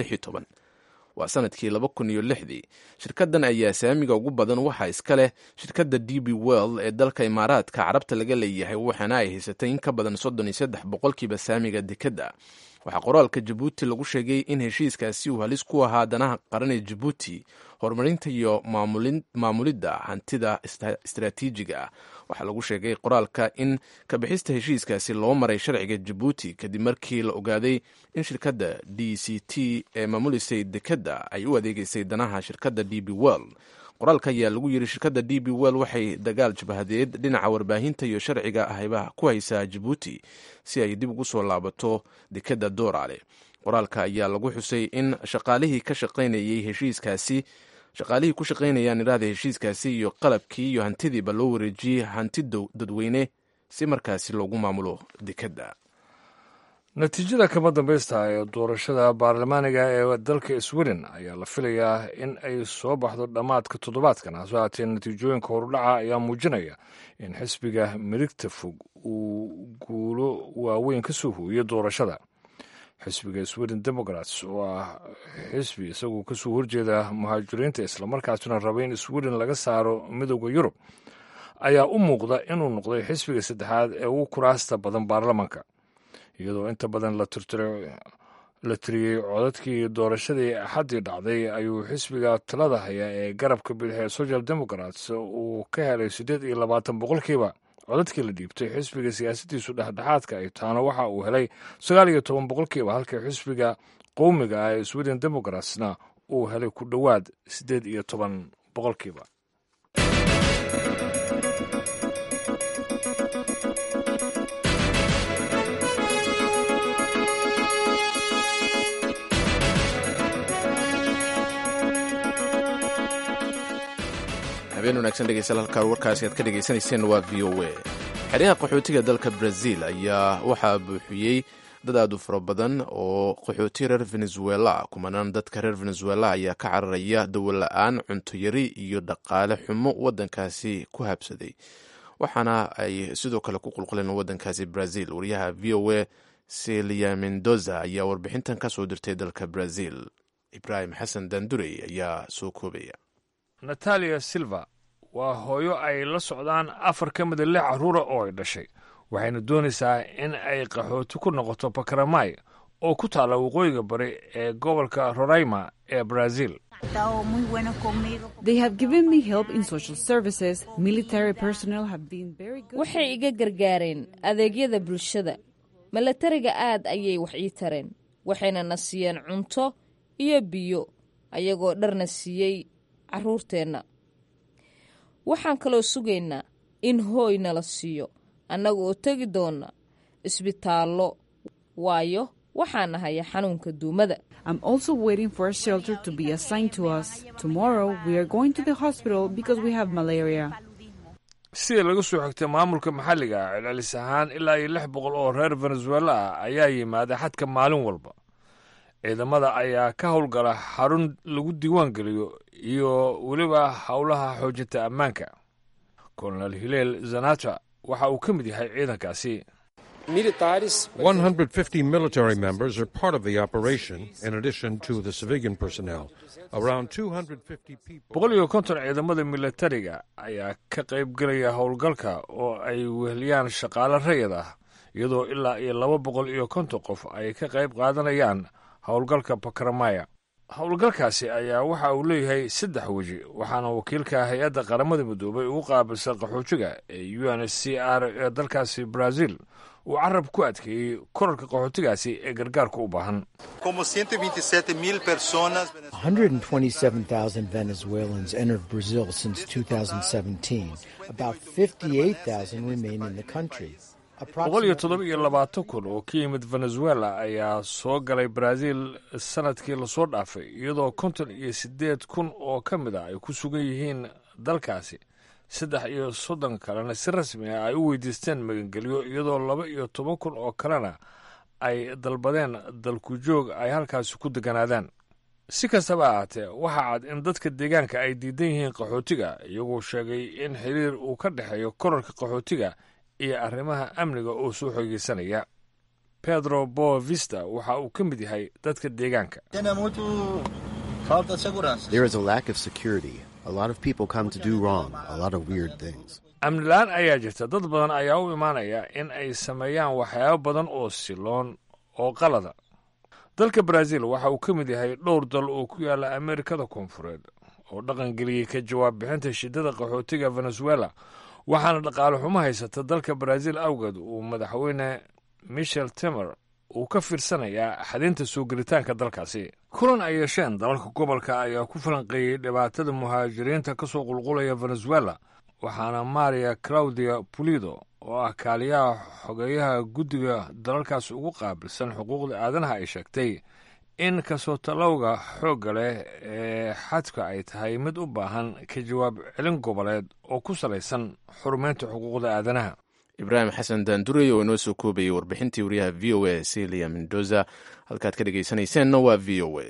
waa sanadkii laba kun iyo lixdii shirkaddan ayaa saamiga ugu badan waxaa iska leh shirkadda d b world ee dalka imaaraadka carabta laga leeyahay waxaana ay haysatay in ka badan soddon iyo saddex boqolkiiba saamiga dekedda waxaa qoraalka jabuuti lagu sheegay in heshiiskaasi uu halis ku ahaa danaha qaran ee jabuuti horumarinta iyo maamulidda hantida istaraatiijiga ah waxaa lagu sheegay qoraalka in kabixista heshiiskaasi loo maray sharciga jabuuti kadib markii la ogaaday in shirkadda d c t ee maamulisay dekedda ay u adeegeysay danaha shirkadda d b world qoraalka ayaa lagu yiri shirkadda d b well waxay dagaal jabhadeed dhinaca warbaahinta iyo sharciga ahayba ku haysaa jabuuti si ay dib ugu soo laabato dekedda dooraale qoraalka ayaa lagu xusay in shaqaalihii ka shaqaynayay heshiiskaasi shaqaalihii ku shaqaynayaan iraahda heshiiskaasi iyo qalabkii iyo hantidiiba loo wareejiyey hanti dadweyne si markaasi loogu maamulo dekedda natiijada kama dambaysta ee doorashada baarlamaaniga ee dalka sweden ayaa la filayaa in ay soo baxdo dhammaadka toddobaadkan hase haatee natiijooyinka horudhaca ayaa muujinaya in xisbiga midigta fog uu guulo waaweyn ka soo hooyo doorashada xisbiga sweden democrats oo ah xisbi isagoo kasoo horjeeda muhaajiriinta islamarkaasina raba in sweden laga saaro midooda yurub ayaa u muuqda inuu noqday xisbiga saddexaad ee ugu kuraasta badan baarlamanka iyadoo inta badan la tiriyey codadkii doorashadii axaddii dhacday ayuu xisbiga talada haya ee garabka bidix ee social democrats uu ka helay siddeed iyo labaatan boqolkiiba codadkii la dhiibtay xisbiga siyaasaddiisu dhexdhexaadka ay taana waxa uu helay sagaal iyo toban boqolkiiba halka xisbiga qowmiga ah ee sweden democratsna uu helay ku dhowaad siddeed iyo toban boqolkiiba habeen wanaagsan dhegeystayaal halkaa warkaasi aad ka dhegaysanayseen waa v o a xeryaha qaxootiga dalka brazil ayaa waxaa buuxiyey dad aad u fara badan oo qaxooti reer venezuela kumanaan dadka reer venezuela ayaa ka cararaya dawola-aan cuntoyari iyo dhaqaale xumo wadankaasi ku habsaday waxaana ay sidoo kale ku qulquleen wadankaasi brazil wariyaha v o a celia mendoza ayaa warbixintan ka soo dirtay dalka brazil ibrahim xasan dandurey ayaa soo koobaya natalia silva waa hooyo ay la socdaan afar ka mida lix carruura oo ay dhashay waxayna doonaysaa in ay qaxooti ku noqoto bakaramay oo ku taalla waqooyiga bari ee gobolka roraima ee brazil waxay iga gargaareen adeegyada bulshada milatariga aad ayay wax ii tareen waxayna na siiyeen cunto iyo biyo ayagoo dharna siiyey carruurteenna waxaan kaloo sugaynaa in hooy nala siiyo annaga oo tegi doonna isbitaallo waayo waxaan nahaya xanuunka duumada sida laga soo xigtay maamulka maxalliga ah celcelis ahaan ilaa iyo lix boqol oo reer venezuela ah ayaa yimaada xadka maalin walba ciidamada ayaa ka howlgala xarun lagu diiwaan geliyo iyo weliba howlaha xoojinta ammaanka kolonel hileel zanata waxa uu ka mid yahay ciidankaasi 150 military members are part of the operation, in addition to the civilian personnel. Around 250 people. boqol iyo konton ciidamada militariga ayaa ka qayb gelaya howlgalka oo ay weheliyaan shaqaale rayid ah iyadoo ilaa iyo laba boqol iyo konton qof ay ka qayb qaadanayaan howlgalka bakramaya howlgalkaasi ayaa waxa uu leeyahay saddex weji waxaana wakiilka hay-adda qaramada midoobay ugu qaabilsan qaxootiga ee u n c r ee dalkaasi brazil uu carab ku adkeeyey korarka qaxootigaasi ee gargaarka u baahan 127,000 Venezuelans entered Brazil since 2017. About 58,000 remain in the country. boqol iyo toddoba iyo labaatan kun oo ka yimid venezuela ayaa soo galay brazil sanadkii lasoo dhaafay iyadoo konton iyo siddeed kun oo ka mid ah ay ku sugan yihiin dalkaasi saddex iyo soddon kalena si rasmi ah ay u weydiisteen magangelyo iyadoo laba iyo toban kun oo kalena ay dalbadeen dalku joog ay halkaasi ku deganaadaan si kastaba ahaatee waxaa cad in dadka deegaanka ay diidan yihiin qaxootiga iyagoo sheegay in xiriir uu ka dhexeeyo korarka qaxootiga iyo arrimaha amniga oo soo xoogeysanaya pedro boavista waxa uu ka mid yahay dadka deegaanka There is a lack of security. A lot of people come to do wrong, a lot of weird things. amni la-aan ayaa jirta dad badan ayaa u imaanaya in ay sameeyaan waxyaabo badan oo siloon oo qalada dalka brazil waxa uu ka mid yahay dhowr dal oo ku yaala amerikada koonfureed oo dhaqan geliyey ka jawaab bixinta shidada qaxootiga venezuela waxaana dhaqaale xumo haysata dalka brazil awgeed uu madaxweyne michel temer uu ka fiirsanayaa xadinta soo gelitaanka dalkaasi kulan ay yeesheen dalalka gobolka ayaa ku falanqeeyey dhibaatada muhaajiriinta ka soo qulqulaya venezuela waxaana maria claudia pulido oo ah kaaliyaha xogeeyaha guddiga dalalkaas ugu qaabilsan xuquuqda aadanaha ay sheegtay in kasoo talowga xoogga leh ee xadka ay tahay mid u baahan ka jawaab celin goboleed oo ku salaysan xurumeynta xuquuqda aadanaha ibraahim xasan daandurey oo inoo soo koobayay warbixintii wariyaha v o a celia mendoza halkaad ka dhegaysanayseena waa v o a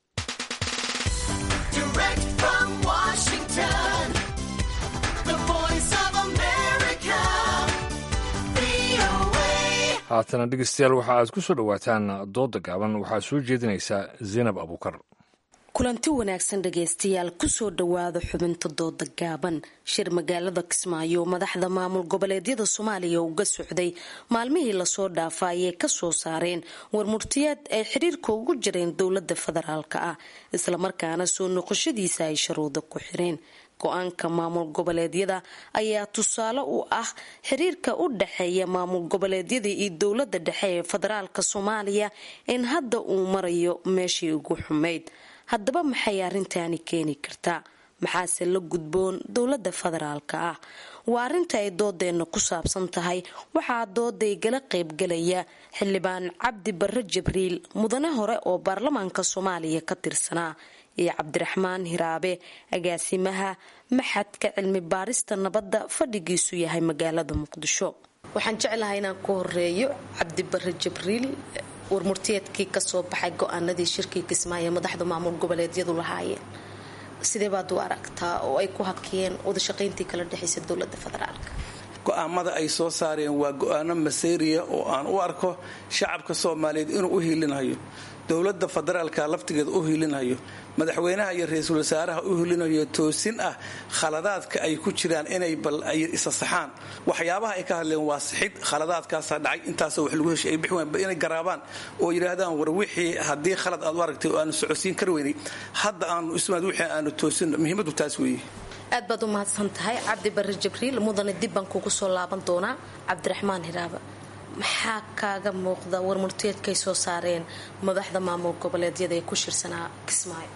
haatana dhegeystayaal waxa aad ku soo dhowaataan dooda gaaban waxaa soo jeedinaysaa zaynab abuukar kulanti wanaagsan dhegaystayaal kusoo dhowaada xubinta dooda gaaban shir magaalada kismaayo madaxda maamul goboleedyada soomaaliya uga socday maalmihii lasoo dhaafa ayay kasoo saareen warmurtiyeed ay xiriirka ugu jireen dowlada federaalk ah islamarkaana soo noqoshadiisa ay sharuuda ku xireen go-aanka maamul goboleedyada ayaa tusaale u ah xiriirka u dhexeeya maamul goboleedyada iyo dowlada dhexe ee federaalka soomaaliya in hadda uu marayo meeshii ugu xumayd haddaba maxay arrintaani keeni kartaa maxaase la gudboon dowlada federaalka ah waa arrinta ay doodeena ku saabsan tahay waxaa dooday gala qaybgalaya xildhibaan cabdi barre jibriil mudane hore oo baarlamaanka soomaaliya ka tirsanaa iyo cabdiraxmaan hiraabe agaasimaha maxadka cilmi baarista nabadda fadhigiisu yahay magaalada muqdisho waxaan jeclahay inaan ku horeeyo cabdi barre jibriil warmurtiyeedkii kasoo baxay go-aanadii shirkii kismaayo madaxda maamul goboleedyadu lahaayeen sidee baad u aragtaa oo ay ku hakiyeen wadashaqayntii kala dhexaysa dowlada federaalk go-aamada ay soo saareen waa go-aano maseeriya oo aan u arko shacabka soomaaliyeed inuu u hiilinayo dowlada federaalka laftigeeda u hiilinayo madaxweynaha iyo ra-iisul wasaaraha u hiilinayo toosin ah khaladaadka ay ku jiraan inay bal ay isa saxaan waxyaabaha ay ka hadleen waa sixid khaladaadkaasaa dhacay intaasoo wax lagu heshay ay bixi wayan inay garaabaan oo yidhaahdaan war wixii haddii khalad aad u aragtay oo aanu socodsiin kar weynay hadda aanu ismaad wixii aanu toosin muhiimadu taas weeye aad baad u mahadsan tahay cabdi barre jibriil mudane dib baan kugu soo laaban doonaa cabdiraxmaan hiraaba maxaa kaaga muuqda warmurteedkay soo saareen madaxda maamul goboleedyada ee ku shirsanaa kismaayo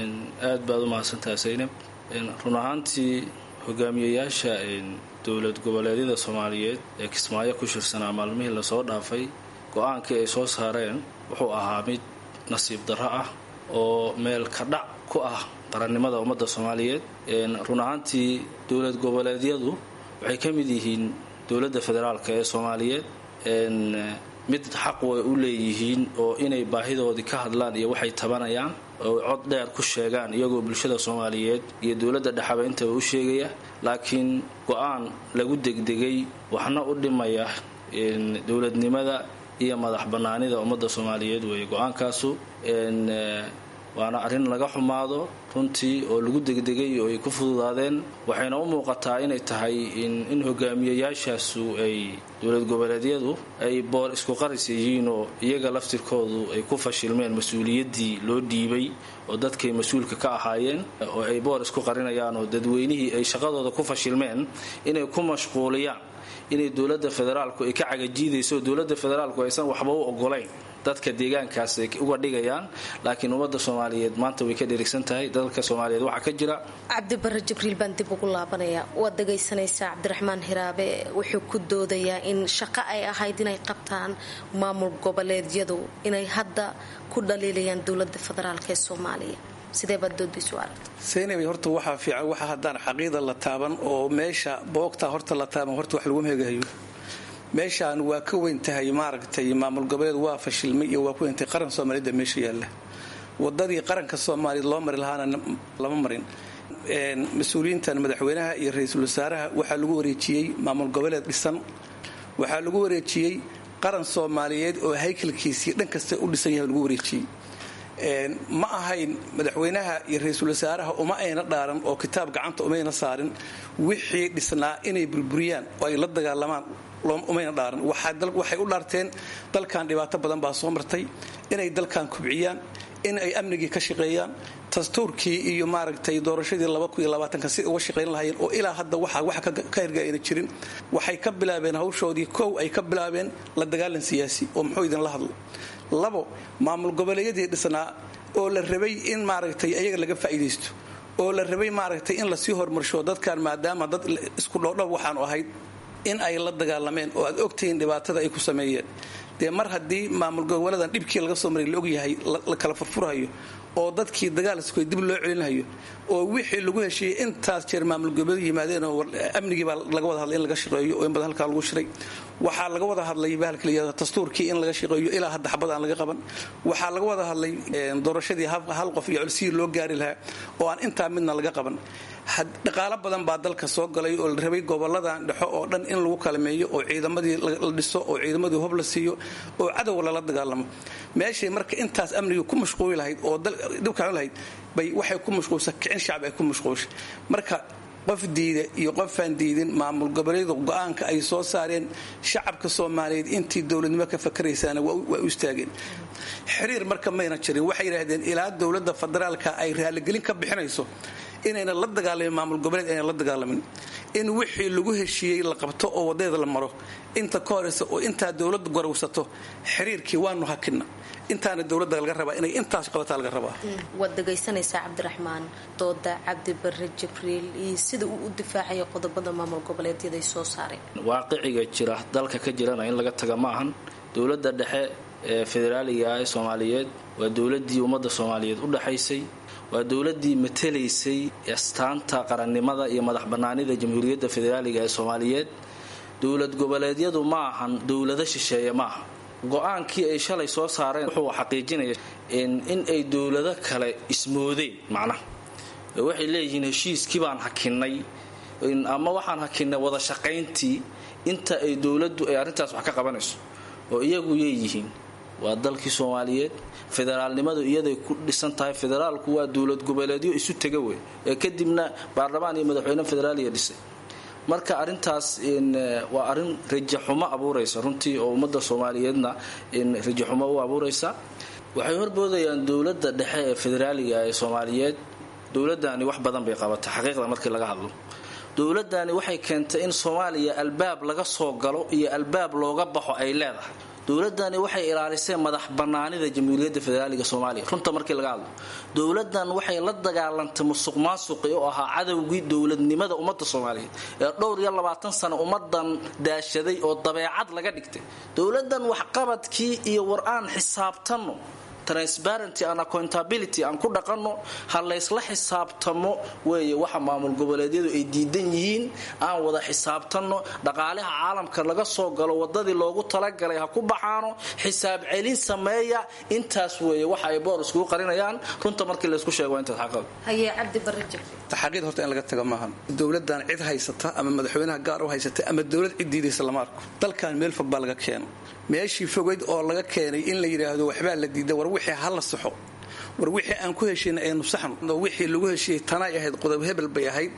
aad baad u mahadsantahay saynab run ahaantii hogaamiyayaasha dowlad goboleedyada soomaaliyeed ee kismaayo ku shirsanaa maalmihii lasoo dhaafay go-aankii ay soo saareen wuxuu ahaa mid nasiib darro ah oo meel ka dhac ku ah qarannimada ummadda soomaaliyeed run ahaantii dowlad goboleedyadu waxay ka mid yihiin dowladda federaalk ee soomaaliyeed mid xaq way u leeyihiin oo inay baahidoodii ka hadlaan iyo waxay tabanayaan oo cod dheer ku sheegaan iyagoo bulshada soomaaliyeed iyo dowladda dhexaba intaba u sheegaya laakiin go-aan lagu degdegay waxna u dhimaya dowladnimada iyo madax bannaanida ummadda soomaaliyeed weeye go-aankaasu waana arrin laga xumaado runtii oo lagu degdegay oo ay ku fududaadeen waxayna u muuqataa inay tahay in hogaamiyayaashaasu ay dowlad goboleedyadu ay boor isku qaris yihiin oo iyaga laftirkoodu ay ku fashilmeen mas-uuliyaddii loo dhiibay oo dadkay mas-uulka ka ahaayeen oo ay boor isku qarinayaan oo dadweynihii ay shaqadooda ku fashilmeen inay ku mashquuliyaan inay dowladda federaalku ay ka cagajiidayso dowladda federaalku aysan waxba u ogolayn dadka deegaankaas ay uga dhigayaan laakiin ummadda soomaaliyeed maanta way ka dheregsan tahay dalka soomaaliyeed waxaa ka jira cabdibare jibriil baan dib ugu laabanaya waad dhagaysanaysaa cabdiraxmaan hiraabe wuxuu ku doodayaa in shaqo ay ahayd inay qabtaan maamul goboleedyadu inay hadda ku dhaliilayaan dowlada federaalk ee soomaaliya sidee baad doodiisu aragta saynabay horta waxaa fiican waxa haddaan xaqiida la taaban oo meesha boogtaa horta la taaban horta wax lagu meegahayo meeshaan waa ka weyn tahay maaragtay maamul goboleed waa fashilmay iyo waa ku weyntay qaran soomaaliyada meesha yaalla wadadii qaranka soomaaliyeed loo mari lahaana lama marin mas-uuliyiintan madaxweynaha iyo ra-iisul wasaaraha waxaa lagu wareejiyey maamul goboleed dhisan waxaa lagu wareejiyey qaran soomaaliyeed oo haykalkiisii dhan kasta u dhisan yahay lagu wareejiyey ma ahayn madaxweynaha iyo ra-iisul wasaaraha uma ayna dhaaran oo kitaab gacanta umayna saarin wixii dhisnaa inay burburiyaan oo ay la dagaalamaan umayna dhaaran waxay u dhaarteen dalkan dhibaato badan baa soo martay inay dalkan kubciyaan in ay amnigii ka shaqeeyaan dastuurkii iyo maaragtay doorashadii si uga shaqayn lahaayeen oo ilaa hadda wax ka hirga ayna jirin waxay ka bilaabeen hawshoodii kow ay ka bilaabeen la dagaalan siyaasi oo muxuu idinla hadlo labo maamul goboleedyadii dhisnaa oo la rabay in maaragtay ayaga laga faa'iidaysto oo la rabay maaragtay in lasii horumarsho dadkan maadaama dad isku dhoodhow waxaanu ahayd in ay la dagaalameen oo aad ogtihiin dhibaatada ay ku sameeyeen dee mar haddii maamul goboleedan dhibkii laga soo maray la ogyahay la kala furfurhayo oo dadkii dagaalskoy dib loo celinhayo oo wixii lagu heshiiyey intaas jeer maamul goboleed yimaadeen oo amnigii baa laga wada hadlay in laga shaqeeyo oo in badan halkaa lagu shiray waxaa laga wada hadlay bahalka layihahdo dastuurkii in laga shaqeeyo ilaa hadda xabad aan laga qaban waxaa laga wada hadlay doorashadii hal qof iyo colsidii loo gaari lahaa oo aan intaa midna laga qaban dhaqaalo badan baa dalka soo galay oo la rabay goboladan dhexo oo dhan in lagu kalameeyo oo ciidamadii la dhiso oo ciidamadii hob la siiyo oo cadow lala dagaalamo meeshay marka intaas amnigii ku mashquuli lahayd oo dhibkaan lahayd bay waxay ku mashquulsa kicin shacbi ay ku mashquulshay marka qof diida iyo qofaan diidin maamul goboleedu go-aanka ay soo saareen shacabka soomaaliyeed intii dowladnimo ka fakaraysaana waa u istaageen xiriir marka mayna jirin waxay yidhaahdeen ilaa dowladda federaalka ay raaligelin ka bixinayso inayna la dagaalamin maamul goboleed ayna la dagaalamin in wixii lagu heshiiyey la qabto oo wadeeda la maro inta ka horeysa oo intaa dowladda gorowsato xiriirkii waanu hakina intaana dowladda laga rabaa inay intaas qabataa laga rabaa waad dhagaysanaysaa cabdiraxmaan dooda cabdibare jibriil iyo sida uu u difaacayo qodobada maamul goboleedyada ay soo saareen waaqiciga jira dalka ka jirana in laga taga ma ahan dowladda dhexe ee federaaliga ee soomaaliyeed waa dowladii ummadda soomaaliyeed u dhexaysay waa dowladii matalaysay astaanta qarannimada iyo madax bannaanida jamhuuriyadda federaaliga ee soomaaliyeed dowlad goboleedyadu ma ahan dowlado shisheeye ma aha go-aankii ay shalay soo saareen wuxuu xaqiijinaya in ay dowlado kale ismoodeen macnaha waxay leeyihiin heshiiskii baan hakinnay ama waxaan hakinnay wada shaqayntii inta ay dowladdu ay arrintaas wax ka qabanayso oo iyagu yeeyihiin waa dalkii soomaaliyeed federaalnimadu iyaday ku dhisan tahay federaalku waa dowlad goboleedyo isu tega wey ee kadibna baarlamaan iyo madaxweyne federaaliya dhisay marka arintaas waa arin rajaxumo abuuraysa runtii oo ummadda soomaaliyeedna rajaxumo u abuuraysa waxay horboodayaan dowladda dhexe ee federaaliga ee soomaaliyeed dowladani wax badan bay qabatay xaqiiqda markii laga hadlo dowladani waxay keentay in soomaaliya albaab laga soo galo iyo albaab looga baxo ay leedahay dowladani waxay ilaalisay madax banaanida jamhuuriyadda federaaliga soomaaliya runta markii laga hadlo dowladan waxay la dagaalantay musuq maasuqi oo ahaa cadowgii dowladnimada ummadda soomaaliyeed ee dhowr iyo labaatan sano ummadan daashaday oo dabeecad laga dhigtay dowladan waxqabadkii iyo war-aan xisaabtanno transparenty and accountability aan ku dhaqanno ha laysla xisaabtamo weeye waxa maamul goboleedyadu ay diidan yihiin aan wada xisaabtanno dhaqaalaha caalamka laga soo galo wadadii loogu talagalay ha ku baxaano xisaab celin sameeya intaas weeye waxa ay boor iskugu qarinayaan runta markii laysku sheego waa intaas xaqab haye cabdi barre jab taxaqiid horta in laga tago maahan dowladan cid haysata ama madaxweynaha gaar u haysata ama dowlad cid diidaysa lama arko dalkan meel fog baa laga keeno meeshii fogayd oo laga keenay in la yidhaahdo waxbaa la diida war wixii ha la saxo war wixii aan ku heshiina aynu saxno wixii lagu heshiiyey tanay ahayd qodob hebel bay ahayd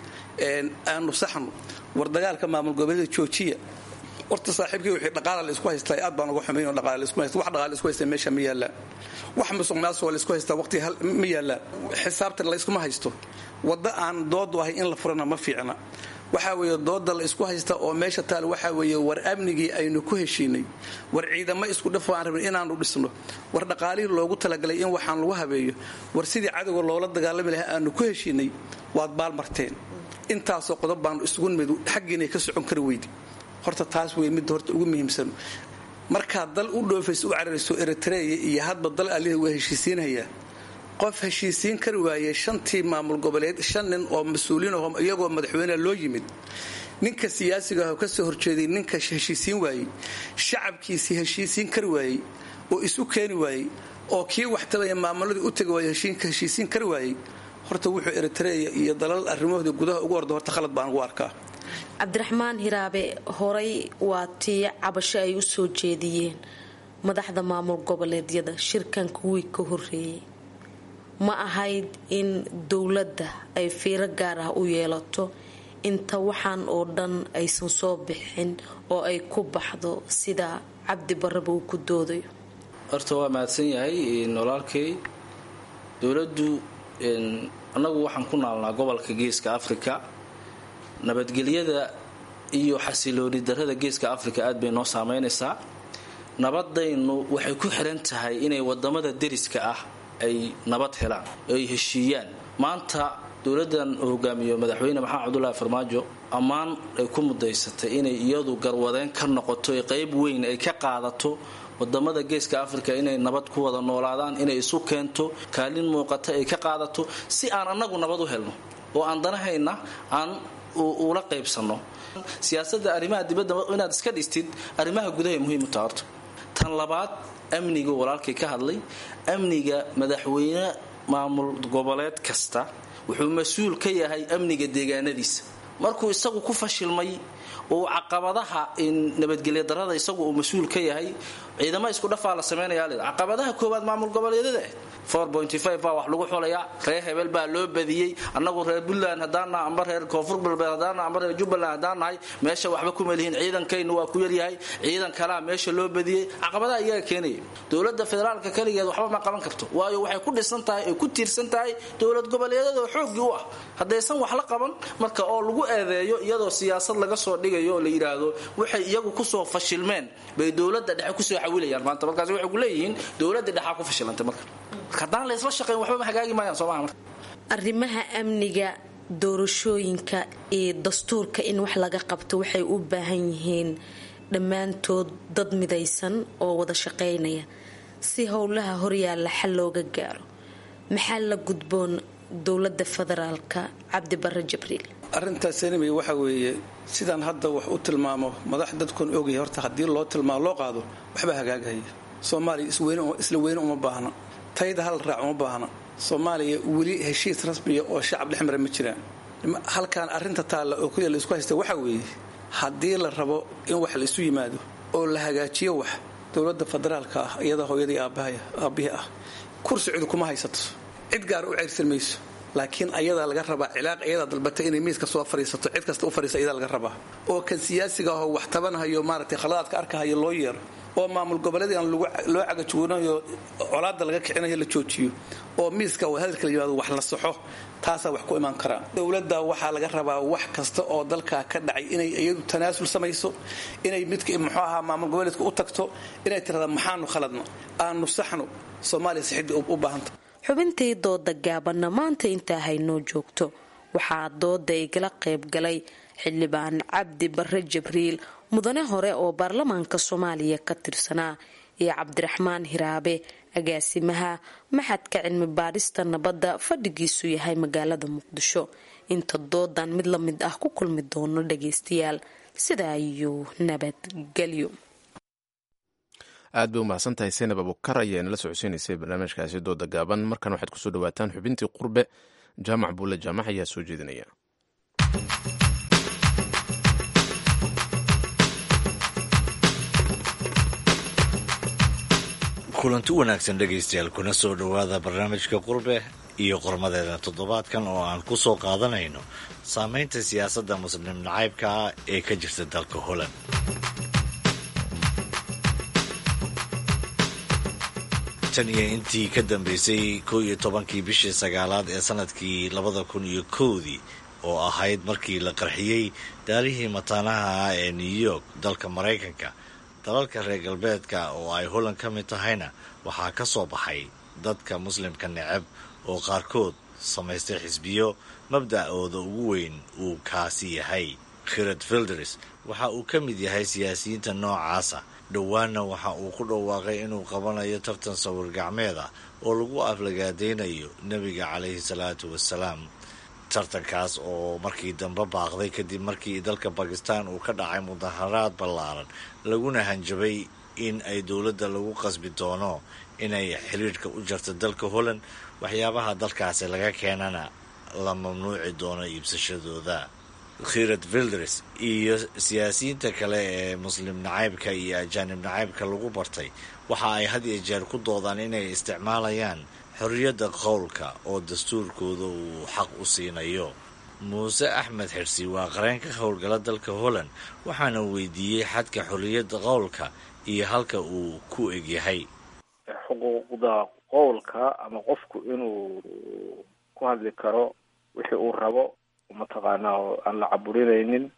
aanu saxno war dagaalka maamul goboleeda joojiya horta saaxiibkii wixii dhaqaala la isku haystaa aad baan uga xumayn oo dhaqaala la isku haysta wax dhaqaala la isku haysta meesha ma yaallaan wax musuq maasuq la isku haystaa waqti ma yaallaan xisaabtan la iskuma haysto wadda aan doodu ahay in la furana ma fiicna waxaa weeye dooda la isku haysta oo meesha taal waxaa weeye war amnigii aynu ku heshiinay war ciidamo isku dhafo aan rabin inaanu dhisno war dhaqaalihii loogu talagalay in waxaan lagu habeeyo war sidii cadowga loola dagaalami lahaa aanu ku heshiinay waad baalmarteen intaasoo qodob baanu isugu nimid xaggiinay ka socon kari weydi horta taas wey midda horta ugu muhiimsan markaad dal u dhoofayso u cararayso eritreya iyo hadba dal alihi waa heshiisiinhayaa qof heshiisiin kari waayey shantii maamul goboleed shan nin oo mas-uuliin aho iyagoo madaxweyneha loo yimid ninka siyaasiga ah oo kasoo horjeeday ninka heshiisiin waayey shacabkiisii heshiisiin kari waayey oo isu keeni waayey oo kii waxtabaya maamuladii u tegi waayey heshiisiin kari waayey horta wuxuu eritreya iyo dalal arrimahoodii gudaha ugu orda horta khalad baan ugu arkaa cabdiraxmaan hiraabe horay waa tii cabasho ay u soo jeediyeen madaxda maamul goboleedyada shirkan kuwii ka horeeyey ma ahayd in dowladda ay fiiro gaar ah u yeelato inta waxaan oo dhan aysan soo bixin oo ay ku baxdo sida cabdi barraba uu ku doodayo horta waa mahadsan yahay walaalkay dowladdu annagu waxaan ku naalnaa gobolka geeska afrika nabadgelyada iyo xasilooni darada geeska afrika aad bay noo saameynaysaa nabadaynu waxay ku xiran tahay inay wadamada deriska ah ay nabad helaan ay heshiiyaan maanta dowladan uu hogaamiyo madaxweyne maxamed cabdulaahi farmaajo ammaan ay ku mudaysatay inay iyadu garwadeen ka noqoto ee qayb weyn ay ka qaadato wadamada geeska afrika inay nabad ku wada noolaadaan inay isu keento kaalin muuqata ay ka qaadato si aan annagu nabad u helno oo aan danahayna aan ula qaybsano siyaasada arrimaha dibadda inaad iska dhistid arrimaha gudaha muhiim u taha horta tan labaad amniga walaalkay ka hadlay amniga madaxweyne maamul goboleed kasta wuxuu mas-uul ka yahay amniga deegaanadiisa markuu isagu ku fashilmay oo caqabadaha nabadgelya darada isagu uu mas-uul ka yahay ciidamo isku dhafaa la sameynaya caqabadaha koowaad maamul goboleedyada baa wax lagu xulayaa reer hebel baa loo badiyey annagu reer puntland haddaannaha amba reer koonfur galbeed haddaannaha amba reer jubbaland haddaan nahay meesha waxba kuma lihiin ciidankaynu waa ku yaryahay ciidan kalaa meesha loo badiyey caqabadaha iyaga keenaya dowladda federaalka kaligeed waxba ma qaban karto waayo waxay ku dhisan tahay ay ku tiirsan tahay dowlad goboleedyada oo xooggii u ah haddaysan wax la qaban marka oo lagu eedeeyo iyadoo siyaasad laga soo dhigayo oo la yidhaahdo waxay iyagu kusoo fashilmeen bay dowladda dhexe kusoo xawilayaan maanta markaas waxay ku leeyihiin dowladda dhexaa ku fashilantay marka haddaan la isla shaqayn waxba ma hagaagi maayaan soomaha marka arrimaha amniga doorashooyinka iyo dastuurka in wax laga qabto waxay u baahan yihiin dhammaantood dad midaysan oo wada shaqaynaya si howlaha horyaalla xal looga gaaro maxaa la gudboon dowlada federaalka cabdi bare jibriil arrintaas enemy waxa weeye sidaan hadda wax u tilmaamo madax dadkun ogyahay horta haddii loo tilmaamo loo qaado waxbaa hagaagahaya soomaaliya isla weyne uma baahna tayda hal raac uma baahna soomaaliya weli heshiis rasmiya oo shacab dhex mara ma jiraan halkaan arrinta taalla oo kuya laisku haysta waxa weeye haddii la rabo in wax la isu yimaado oo la hagaajiyo wax dowladda federaalka ah iyada hooyadii aabbihii ah kursi cid kuma haysato cid gaar u ceyrsan mayso laakiin ayadaa laga rabaa cilaaq ayadaa dalbatay inay miiska soo fariisato cid kasta u fariisa ayadaa laga rabaa oo kan siyaasiga ahoo wax tabanahayo maaragtay khaladaadka arkahayo loo yeero oo maamul goboleedaan loo cagajuunayo colaada laga kicinayo la joojiyo oo miiska hadalka la yimaado wax la saxo taasaa wax ku imaan karaa dowladda waxaa laga rabaa wax kasta oo dalkaa ka dhacay inay iyadu tanaasul samayso inay midka muxuu ahaa maamul goboleedka u tagto inay tirahda maxaanu khaladno aanu saxno soomaaliya sixidii u baahanta xubintii dooda gaabanna maanta intaa haynoo joogto waxaa dooda igala qayb galay xildhibaan cabdi bare jibriil mudane hore oo baarlamaanka soomaaliya ka tirsanaa iyo cabdiraxmaan hiraabe agaasimaha maxadka cilmi baadhista nabadda fadhigiisu yahay magaalada muqdisho inta doodan mid la mid ah ku kulmi doono dhageystayaal sidaa ayuu nabadgelyo aad bay umahadsan tahay seynab abukar ayaa inala socodsiinaysay barnaamijkaasi dooda gaaban markan waxaad kusoo dhawaataan xubintii qurbe jaamac buule jaamac ayaa soo jeedinaya kulanti wanaagsan dhegaystayaal kuna soo dhowaada barnaamijka qurbe iyo qormadeeda toddobaadkan oo aan ku soo qaadanayno saameynta siyaasadda muslim nacaybka ah ee ka jirta dalka holland tan iyo intii ka dambeysay kow iyo tobankii bishii sagaalaad ee sanadkii labada kun iyo kowdii oo ahayd markii la qarxiyey daarihii mataanaha ah ee new york dalka maraykanka dalalka reer galbeedka oo ay holland ka mid tahayna waxaa ka soo baxay dadka muslimka neceb oo qaarkood samaystay xisbiyo mabda'ooda ugu weyn uu kaasi yahay khirad filders waxa uu ka mid yahay siyaasiyiinta noocaasa dhowaanna waxa uu ku dhawaaqay inuu qabanayo tartan sawir gacmeed ah oo lagu aflagaadaynayo nebiga calayhi salaatu wasalaam tartankaas oo markii dambe baaqday kadib markii dalka bakistan uu ka dhacay mudaharaad ballaaran laguna hanjabay in ay dowladda lagu qasbi doono inay xiriirka u jarto dalka holland waxyaabaha dalkaasi laga keenana la mamnuuci doono iibsashadooda khirad vilders iyo siyaasiyiinta kale ee muslim nacaybka iyo ajaanib nacaybka lagu bartay waxa ay had iyo jeer ku doodaan inay isticmaalayaan xorriyadda qowlka oo dastuurkooda uu xaq u siinayo muuse axmed xirsi waa qareen ka howlgala dalka holland waxaana weydiiyey xadka xorriyadda qowlka iyo halka uu ku egyahay xuquuqda qowlka ama qofku inuu ku hadli karo wixii uu rabo mataqaanaa oo aan la caburinaynin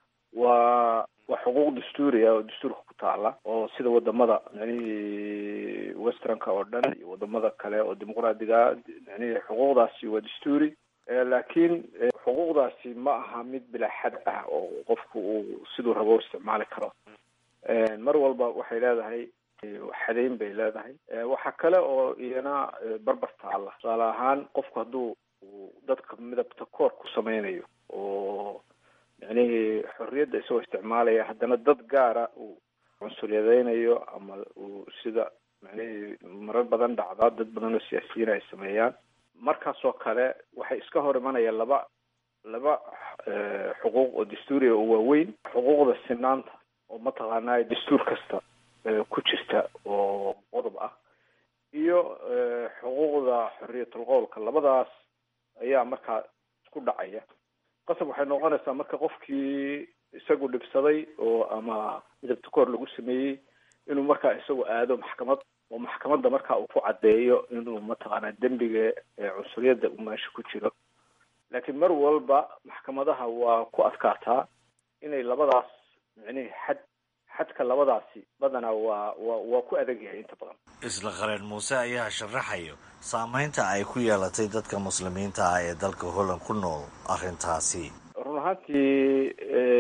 waa waa xuquuq dastuuri ah oo dastuurka ku taala oo sida wadamada micnihii westernka oo dhan iyo wadamada kale oo dimuqraadiga micnihii xuquuqdaasi waa dastuuri laakiin xuquuqdaasi ma aha mid bilaa xad ah oo qofku uu siduu rabo u isticmaali karo mar walba waxay leedahay xadeyn bay leedahay waxa kale oo iyana barbar taala tusaale ahaan qofku hadduu dadka midabta koor ku sameynayo oo micnihii xorriyadda isagoo isticmaalaya haddana dad gaara uu cunsuryadeynayo ama uu sida micnihii marar badan dhacdaa dad badan oo siyaasiyiin ay sameeyaan markaasoo kale waxay iska hor imanayaan laba laba xuquuq oo dastuuriga oo waaweyn xuquuqda sinaanta oo mataqaanaa dastuur kasta ku jirta oo qodob ah iyo xuquuqda xorriyatul qowlka labadaas ayaa markaa isku dhacaya qasab waxay noqonaysaa marka qofkii isagu dhibsaday oo ama midabta koor lagu sameeyey inuu markaa isagu aado maxkamad oo maxkamadda markaa uu ku caddeeyo inuu mataqaanaa dembiga cunsuriyadda uu meesha ku jiro laakiin mar walba maxkamadaha waa ku adkaataa inay labadaas micnihii xad xadka labadaasi badanaa waa waa waa ku adag yahay inta badan isla qareen muuse ayaa sharaxayo saameynta ay ku yeelatay dadka muslimiinta ah ee dalka holland ku nool arrintaasi run ahaantii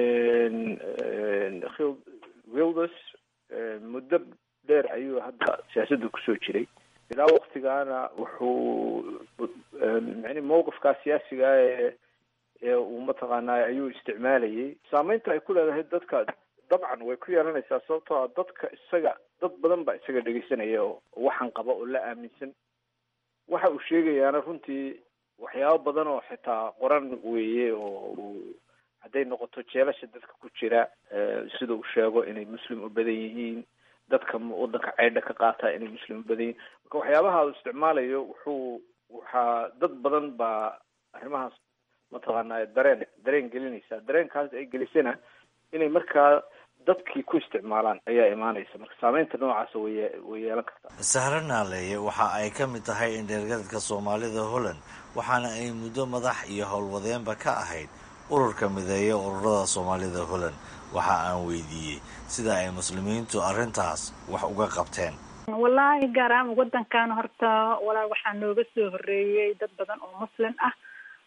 wilders muddo dheer ayuu hadda siyaasadda kusoo jiray ilaa waktigaana wuxuu mani mawqifkaa siyaasiga ee ee uu mataqaanaa ayuu isticmaalayay saameynta ay ku leedahay dadka dabcan way ku yeelanaysaa sababtoo a dadka isaga dad badan baa isaga dhegeysanaya oo waxaan qaba oo la aaminsan waxa uu sheegayaana runtii waxyaabo badan oo xitaa qoran weeye oo uu hadday noqoto jeelasha dadka ku jira sida uu sheego inay muslim u badan yihiin dadka wadanka ceydha ka qaata inay muslim u badan yihiin marka waxyaabaha uu isticmaalayo wuxuu waxaa dad badan baa arrimahaas mataqaanaa dareen dareen gelinaysa dareenkaas ay gelisana inay markaa dadkii ku isticmaalaan ayaa imaanaysa marka saameynta noocaasa way way yeelan kartaa sahre naaleeye waxa ay ka mid tahay indheergadadka soomaalida holland waxaana ay muddo madax iyo howlwadeenba ka ahayd ururka mideeya ururada soomaalida holland waxa aan weydiiyey sida ay muslimiintu arrintaas wax uga qabteen wallaahi gaar ahaan wadankan horta walaa waxaa nooga soo horeeyey dad badan oo muslim ah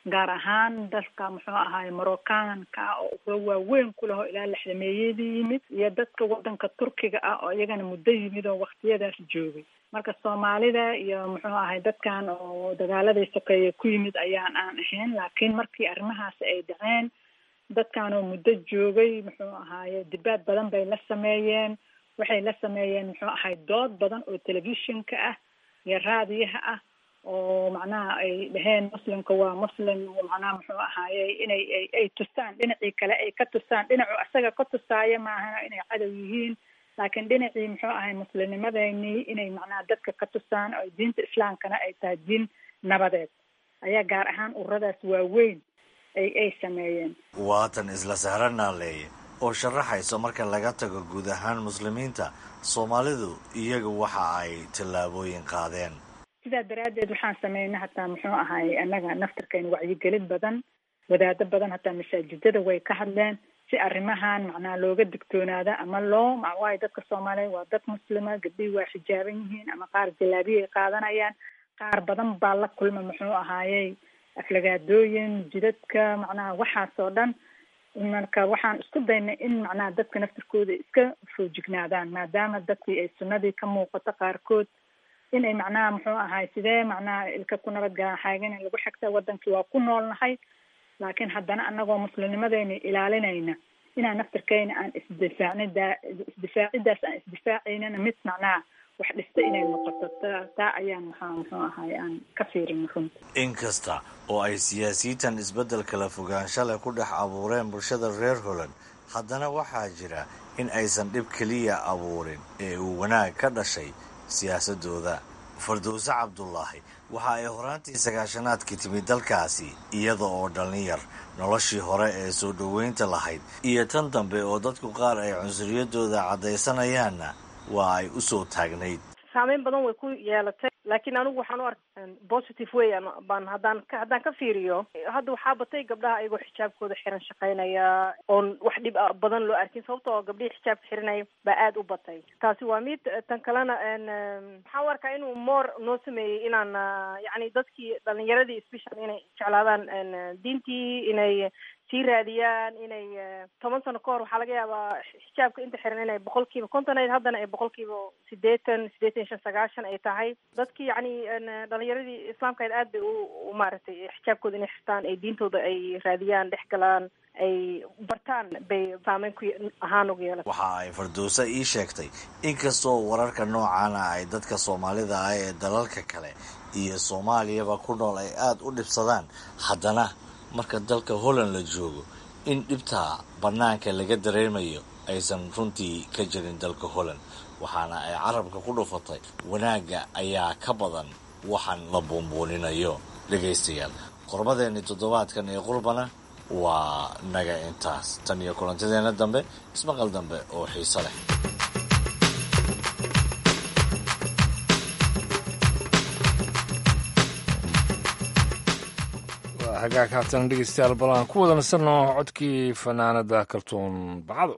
gaar ahaan dalka muxuu ahaay moroccanka oo uga waaweyn ku laho ilaa lixdameeyadii yimid iyo dadka wadanka turkiga ah oo iyagana muddo yimid oo waktiyadaas joogay marka soomaalida iyo muxuu ahay dadkan oo dagaaladii sokeeye ku yimid ayaan aan ahayn laakiin markii arrimahaasi ay dhaceen dadkan oo muddo joogay muxuu ahaaye dibaad badan bay la sameeyeen waxay la sameeyeen muxuu ahay dood badan oo telefishinka ah iyo raadiyaha ah oo macnaha ay dhaheen muslimka waa muslim macnaha muxuu ahaaye inay ay ay tusaan dhinacii kale ay ka tusaan dhinacu asaga ka tusaaya maaha inay cadow yihiin laakiin dhinacii muxuu ahay muslimnimadeynii inay macnaha dadka ka tusaan oo diinta islaamkana ay tahay diin nabadeed ayaa gaar ahaan ururadaas waaweyn ay ay sameeyeen waatan isla sahranaleeye oo sharaxayso marka laga tago guud ahaan muslimiinta soomaalidu iyagu waxa ay tallaabooyin qaadeen sidaa daraaddeed waxaan sameynay hataa muxuu ahay annaga naftarkeena wacyigelin badan wadaado badan hataa masaajidada way ka hadleen si arrimahan macnaha looga digtoonaada ama loo waayo dadka soomaaliyeed waa dad muslima gabdhihii waa xijaaban yihiin ama qaar jalaabiya ay qaadanayaan qaar badan baa la kulma muxuu ahaayey aflagaadooyin jidadka macnaha waxaas oo dhan marka waxaan isku daynay in macnaha dadka naftarkooda iska foojignaadaan maadaama dadkii ay sunnadii ka muuqato qaarkood inay macnaha muxuu ahay sidee macnaha ilka ku nabadgalaan xaagan in lagu xigta wadankii waa ku noolnahay laakiin haddana anagoo muslimnimadeyna ilaalinayna inaan naftarkeyna aan isdifaacni daa isdifaacidaas aan isdifaacaynana mid macnaha wax dhista inay noqoto ta taa ayaan maxaa muxuu ahay aan ka fiirin runta inkasta oo ay siyaasiyiintan isbeddel kala fogaansha leh ku dhex abuureen bulshada reer holand haddana waxaa jira in aysan dhib keliya abuurin ee uu wanaag ka dhashay siyaasadooda fardowse cabdulaahi waxa ay horaantii sagaashanaadkii timid dalkaasi iyada oo dhallinyar noloshii hore ee soo dhoweynta lahayd iyo tan dambe oo dadku qaar ay cunsuriyadooda caddaysanayaanna waa ay u soo taagnayd saameyn badan way ku yeelatay laakiin anigu waxaan u arka positive way baan haddaan ka haddaan ka fiiriyo hadda waxaa batay gabdhaha ayagoo xijaabkooda xiran shaqaynaya oon wax dhib badan loo arkin sababta oo gabdhihii xijaabka xiranaya baa aada u batay taasi waa mid tan kalena maxaan u arkaa inuu moor noo sameeyey inaan yacni dadkii dhalinyaradii special inay jeclaadaan diintii inay sii raadiyaan inay toban sano ka hor waxaa laga yaabaa xijaabka inta xiran inay boqol kiiba konton ayd haddana ay boqol kiiba sideetan sideetan iyo shan sagaashan ay tahay dadkii yacni dhalinyaradii islaamka ayd aad bay u maaragtay xijaabkooda inay xirtaan ay diintooda ay raadiyaan dhex galaan ay bartaan bay saameyn ku ahaan ugu yeelata waxa ay fardowse ii sheegtay inkastoo wararka noocaana ay dadka soomaalida ah ee dalalka kale iyo soomaaliyaba ku nool ay aada u dhibsadaan haddana marka dalka holland la joogo in dhibtaa bannaanka laga dareemayo aysan runtii ka jirin dalka holland waxaana ay carabka ku dhufatay wanaagga ayaa ka badan waxaan la buunbuuninayo dhegaystayaal qormadeenni toddobaadkan ee qurbana waa naga intaas tan iyo kulantadeenna dambe ismaqal dambe oo xiiso leh hagaag haatan dhegeystayaal bal aan ku wada nasanno codkii fanaanada kaltuun bacdo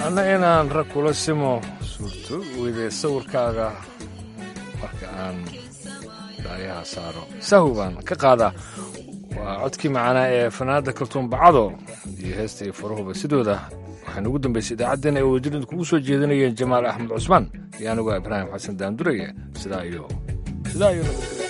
anna inaan rag kula simo suurto weyde sawirkaaga marka aan daayaha saaro sahu baan ka qaadaa waa codkii macanaa ee fanaanada kaltuun bacado iyo heesta iyo farahuba sidooda waxaynu ugu dambaysay idaacaddeen ay wadajirida kugu soo jeedinayeen jamaal axmed cusmaan iyo anigoo ibraahim xasan daandureye sidaa iyo sidaa iyo nabadgelya